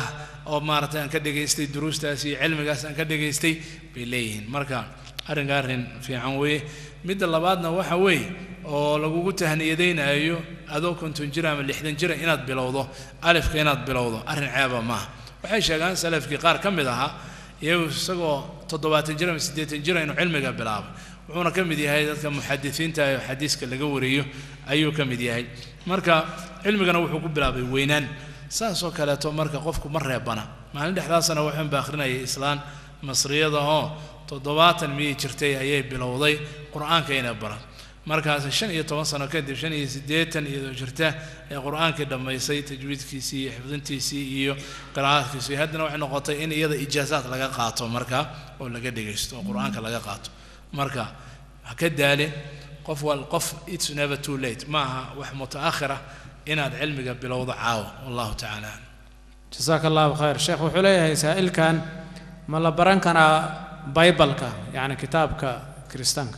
oo maaragtay aan ka dhegaystay duruustaas iyo cilmigaas aan ka dhegaystay bay leeyihiin marka arrinka arrin fiican weeye midda labaadna waxa weeye oo lagugu tahniyadaynayo adoo konton jir ama lixdan jira inaad bilowdo alifka inaad bilowdo arrin ceeba maaha waxay sheegaan salafkii qaar ka mid ahaa iyagu isagoo toddobaatan jir ama siddeetan jira inuu cilmiga bilaabay wuxuuna ka mid yahay dadka muxadisiinta ee xadiiska laga wariyo ayuu ka mid yahay marka cilmigana wuxuu ku bilaabay weynaan saasoo kaleeto marka qofku ma reebana maalin dhexdaasana waxaan ba akhrinayay islaan masriyada oo toddobaatan miyay jirtay ayay bilowday qur-aanka inay baran markaas shan iyo toban sano kadib shan iyo siddeetan iyadoo jirta ee qur-aankii dhammaysay tajwiidkiisii iyo xifdintiisii iyo qiraa'aadkiisii haddana waxay noqotay in iyada ijaazaad laga qaato marka oo laga dhegaysto oo qur-aanka laga qaato marka ha ka daalin qof wal qof it's never too late ma aha wax mutaakhira inaad cilmiga bilowdo caawa wallahu tacaala aclam jasaaka allahu khayr sheekh wuxuu leeyahay saa'ilkan ma la baran karaa baybalka yacni kitaabka kiristaanka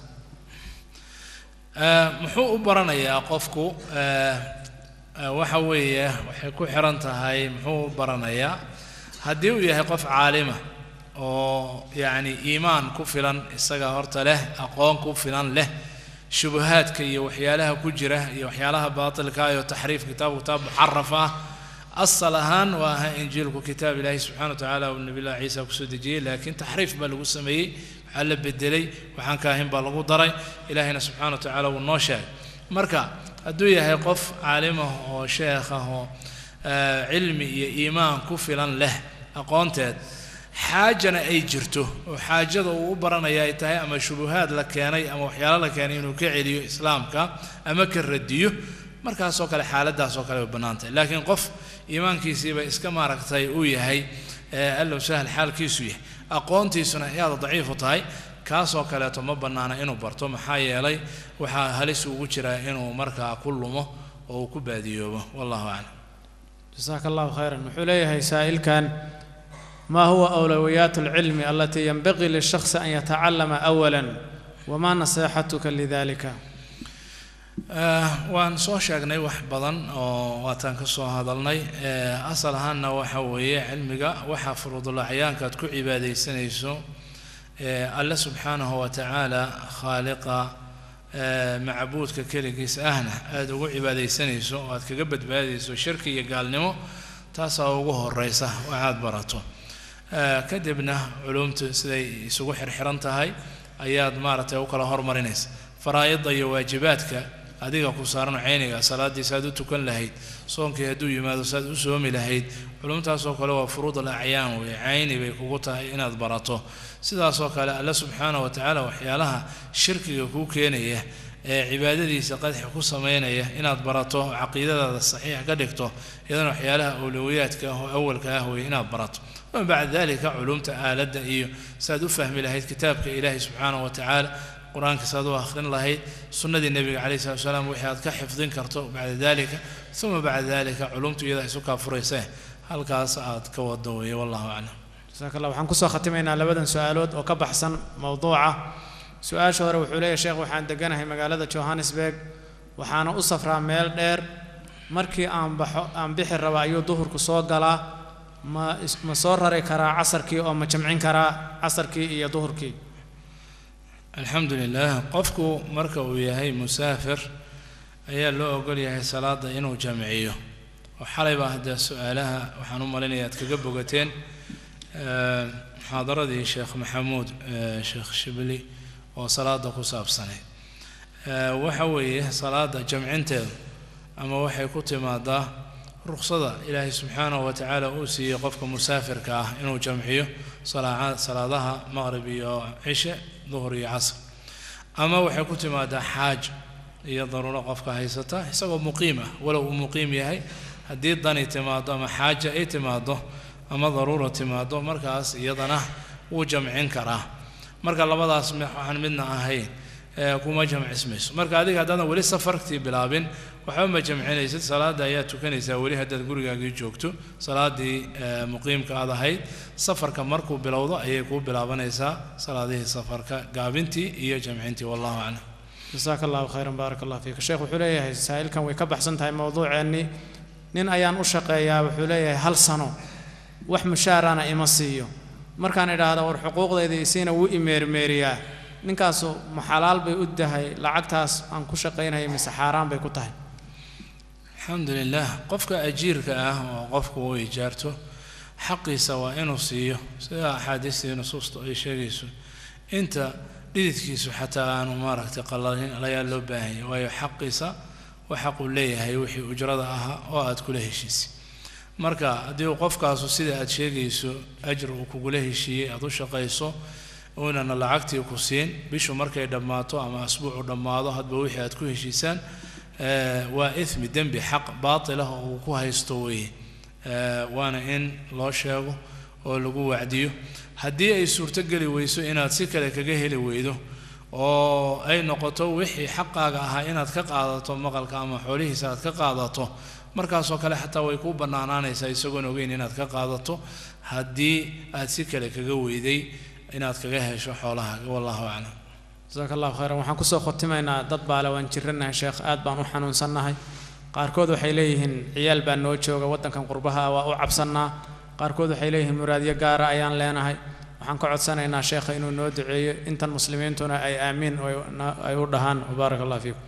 muxuu u baranayaa qofku waxa weeye waxay ku xiran tahay muxuu u baranayaa haddii uu yahay qof caalima oo yacni iimaan ku filan isaga horta leh aqoon ku filan leh shubahaadka iyo waxyaalaha ku jira iyo waxyaalaha baatilka iyo taxriif kitaabku kitaab muxaraf ah asal ahaan waa ahaa injiilku kitaab ilaahi subxana wa tacaala uu nabi llahi ciisa kusoo dejiyey laakiin taxriif baa lagu sameeyey waxaa la bedelay waxaan ka ahayn baa lagu daray ilaahina subxana wa tacaala wuu noo sheegay marka hadduu yahay qof caalimah oo sheekh ah oo cilmi iyo iimaan ku filan leh aqoonteed xaajana ay jirto oo xaajada uu u baranaya ay tahay ama shubuhaad la keenay ama waxyaalo la keenay inuu ka celiyo islaamka ama ka radiyo markaasoo kale xaaladaasoo kale way bannaan tahay laakiin qof iimaankiisiiba iska maaragtay uu yahay allow sahal xaalkiisu yahay aqoontiisuna ayaada daciifu tahay kaasoo kaleeto ma bannaana inuu barto maxaa yeelay waxaa halis ugu jiraa inuu markaa ku lumo oo uu ku baadiyoobo wallahu aclam jasaaka allahu khayran wuxuu leeyahay saa'ilkan ما هو أولويات العلم التي ينبغي للشخص أن يتعلم أولا وما نصيحتك لذلك waan soo sheegnay wax badan oo waataan ka soo hadalnay asal ahaanna waxa weeye cilmiga waxaa furudulacyaanka aad ku cibaadaysanayso alle subxaanahu wa tacaala khaaliqa macbuudka keligiis ahna aada ugu cibaadaysanayso oo aad kaga badbaadayso shirki iyo gaalnimo taasaa ugu horeysa waxaad barato kadibna culumtu siday isugu xirxiran tahay ayaad maaragtay u kala hormarinaysa faraa'ida iyo waajibaadka adiga ku saaran cayniga salaaddii saad u tukan lahayd soonkii hadduu yimaado saad u soomi lahayd culumtaasoo kale waa furuud al acyaan weeye cayni bay kugu tahay inaad barato sidaasoo kale alle subxaana wa tacaala waxyaalaha shirkiga kuu keenaya ee cibaadadiisa qadxi ku samaynaya inaad barato caqiidadaada saxiix ka dhigto iyadana waxyaalaha awlowiyaadka ah oo awalka ah weeye inaad barato wama bacda dalika culumta aaladda iyo saad u fahmi lahayd kitaabka ilaahi subxaana wa tacaala qur-aanka saad u akhrin lahayd sunnadii nebiga calayhi salatu wasalaam wixii aad ka xifdin karto bacda dalika uma bacda dalika culumtu iyada isu kaa furaysa halkaas aad ka wado weeye wallahu aclam jasaaka allah waxaan kusoo khatimaynaa labadan su-aalood oo ka baxsan mowduuca su-aasha hore wuxuu leeyahy sheekh waxaan deganahay magaalada johannesburg waxaana u safraa meel dheer markii aan baxo aan bixi raba ayuu duhurku soo galaa ma ma soo rari karaa casarkii oo ma jamcin karaa casarkii iyo duhurkii alxamdu lilah qofku marka uu yahay musaafir ayaa loo ogol yahay salaada inuu jamciyo oo xalay baa haddee su-aalaha waxaan u malinaya aad kaga bogateen muxaadaradii sheekh maxamuud sheekh shibli oo salaada ku saabsanayd waxa weeye salaada jamcinteedu ama waxay ku timaadaa ruksada ilaahay subxaanahu wa tacaala uu siiyey qofka musaafirka ah inuu jamciyo salaadaha maqrib iyo cishe duhur iyo casr ama waxay ku timaadaa xaaj iyo daruuro qofka haysata isagoo muqiim ah walow uu muqiim yahay haddii dani timaado ama xaaja ay timaado ama daruura timaado markaas iyadana wuu jamcin karaa marka labadaas waxaan midna ahayn kuma jamcismayso marka adiga haddaadan weli safartii bilaabin waxba ma jamcinaysid salaada ayaa tukanaysaa weli haddaad gurigaagii joogto salaadii muqiimka aad ahayd safarka markuu bilowdo ayay kuu bilaabanaysaa salaadihii safarka gaabintii iyo jamcintii wallahu aclam jasaaka allahu khayran baarak allah fiika sheekh wuxuu leeyahay saa'ilkan way ka baxsan tahay mowduuceennii nin ayaan u shaqeeyaa wuxuu leeyahay hal sano wax mushaarana ima siiyo markaan idhaahda war xuquuqdayda isiina wuu imeermeeriyaa ninkaasu ma xalaal bay u tahay lacagtaas aan ku shaqaynaya mise xaaraan bay ku tahay alxamdu lilah qofka ajiirka ah oo qofku uu ijaarto xaqiisa waa inuu siiyo sida axaadiistii nusuusta ay sheegayso inta dhididkiisu xataa aanu maaragtay qalalin ayaa loo baahanya waayo xaqiisa waa xaquu leeyahay wixii ujrada ahaa oo aad kula heshiisay marka haddii uu qofkaasu sida aad sheegayso ajr uu kugula heshiiyey aad u shaqayso uunana lacagtii ku siin bishu markay dhammaato ama asbuucu dhammaado hadba wixii aad ku heshiisaan waa ithmi dembi xaq baatilah oo uu ku haysto weeye waana in loo sheego oo lagu wacdiyo haddii ay suurtogeli weyso inaad si kale kaga heli weydo oo ay noqoto wixii xaqaaga ahaa inaad ka qaadato maqalka ama xoolihiisa aad ka qaadato markaasoo kale xataa way kuu bannaanaanaysaa isagoon ogeyn inaad ka qaadato haddii aad si kale kaga weyday inaad kaga hesho xoolahaaga wallahu aclam jasaaka allahu khayran waxaan kusoo khotimaynaa dad baale waan jiranahay sheekh aad baan u xanuunsannahay qaarkood waxay leeyihiin ciyaal baa noo jooga waddankan qurbaha waa u cabsannaa qaarkood waxay leeyihiin muraadyo gaara ayaan leenahay waxaan ka codsanaynaa sheekha inuu noo duceeyo intan muslimiintuna ay aamiin ay u dhahaan wabaarak allah fiikum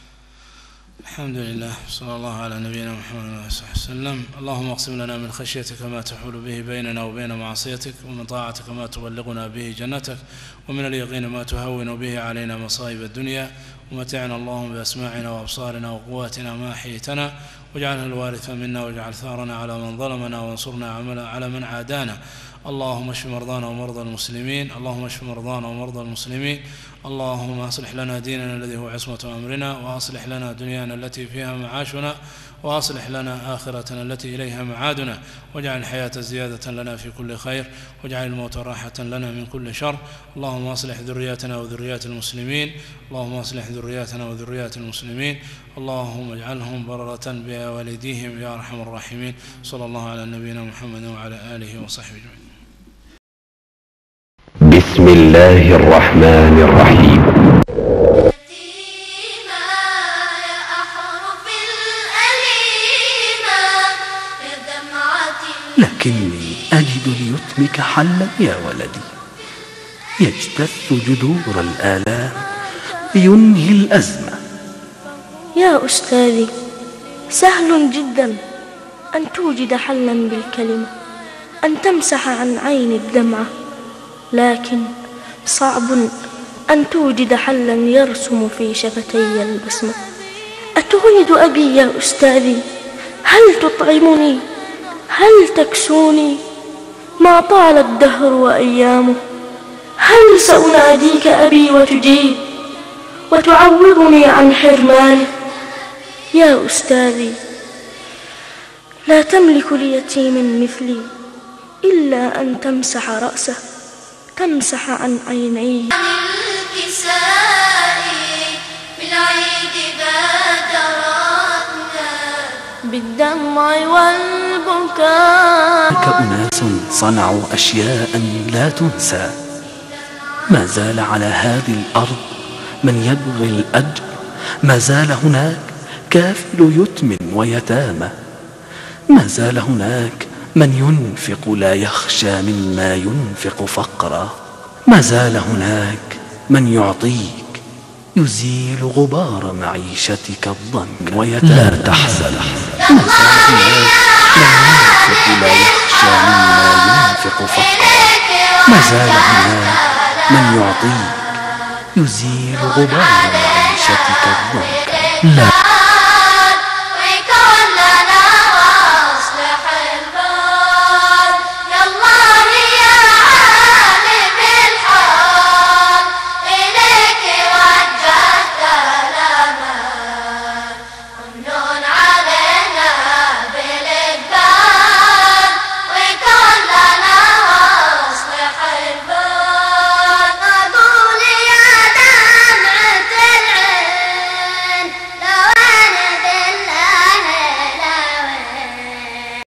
الحمد لله صلى الله على نبينا محمد وعلى اله وسلم اللهم اقسم لنا من خشيتك ما تحول به بيننا وبين معصيتك ومن طاعتك ما تبلغنا به جنتك ومن اليقين ما تهون به علينا مصائب الدنيا ومتعنا اللهم باسماعنا وابصارنا وقواتنا ما احييتنا واجعله الوارث منا واجعل ثارنا على من ظلمنا وانصرنا على من عادانا اللهم اشف مرضانا ومرضى المسلمين اللهم اشف مرضانا ومرضى المسلمين اللهم اصلح لنا ديننا الذي هو عصمة أمرنا وأصلح لنا دنيانا التي فيها معاشنا وأصلح لنا آخرتنا التي إليها معادنا واجعل الحياة زيادة لنا في كل خير واجعل الموت راحة لنا من كل شر اللهم أصلح ذرياتنا وذريات المسلمين اللهم أصلح ذرياتنا وذريات المسلمين اللهم اجعلهم بررة بوالديهم يا أرحم الراحمين صلى الله على نبينا محمد وعلى آله وصحبه أجمعين بسم الله الرحمن الرحيم يتيما يا أحرف الأليمة يا دمعة لكني أجد ليتمك حلا يا ولدي يجتث جذور الآلام ينهي الأزمة يا أستاذي سهل جدا أن توجد حلا بالكلمة أن تمسح عن عين الدمعة لكن صعب أن توجد حلا يرسم في شفتي البسمة أتريد أبي يا أستاذي هل تطعمني هل تكسوني ما طال الدهر وأيامه هل سأناديك أبي وتجيب وتعوضني عن حرماني يا أستاذي لا تملك ليتيم مثلي إلا أن تمسح رأسه تمسح عن عينيه عن الكساء بالعيد بادرتنا بالدمع والبكاء هناك أناس صنعوا أشياء لا تنسى ما زال على هذه الأرض من يبغي الأجر ما زال هناك كافل يتم ويتامى ما زال هناك من ينفق لا يخشى مما ينفق فقرا ما زال هناك من يعطيك يزيل غبار معيشتك الضنك ويتامى لا تحزن ما زال هناك من ينفق لا يخشى مما ينفق فقرا ما زال هناك من يعطيك يزيل غبار معيشتك الضنك لا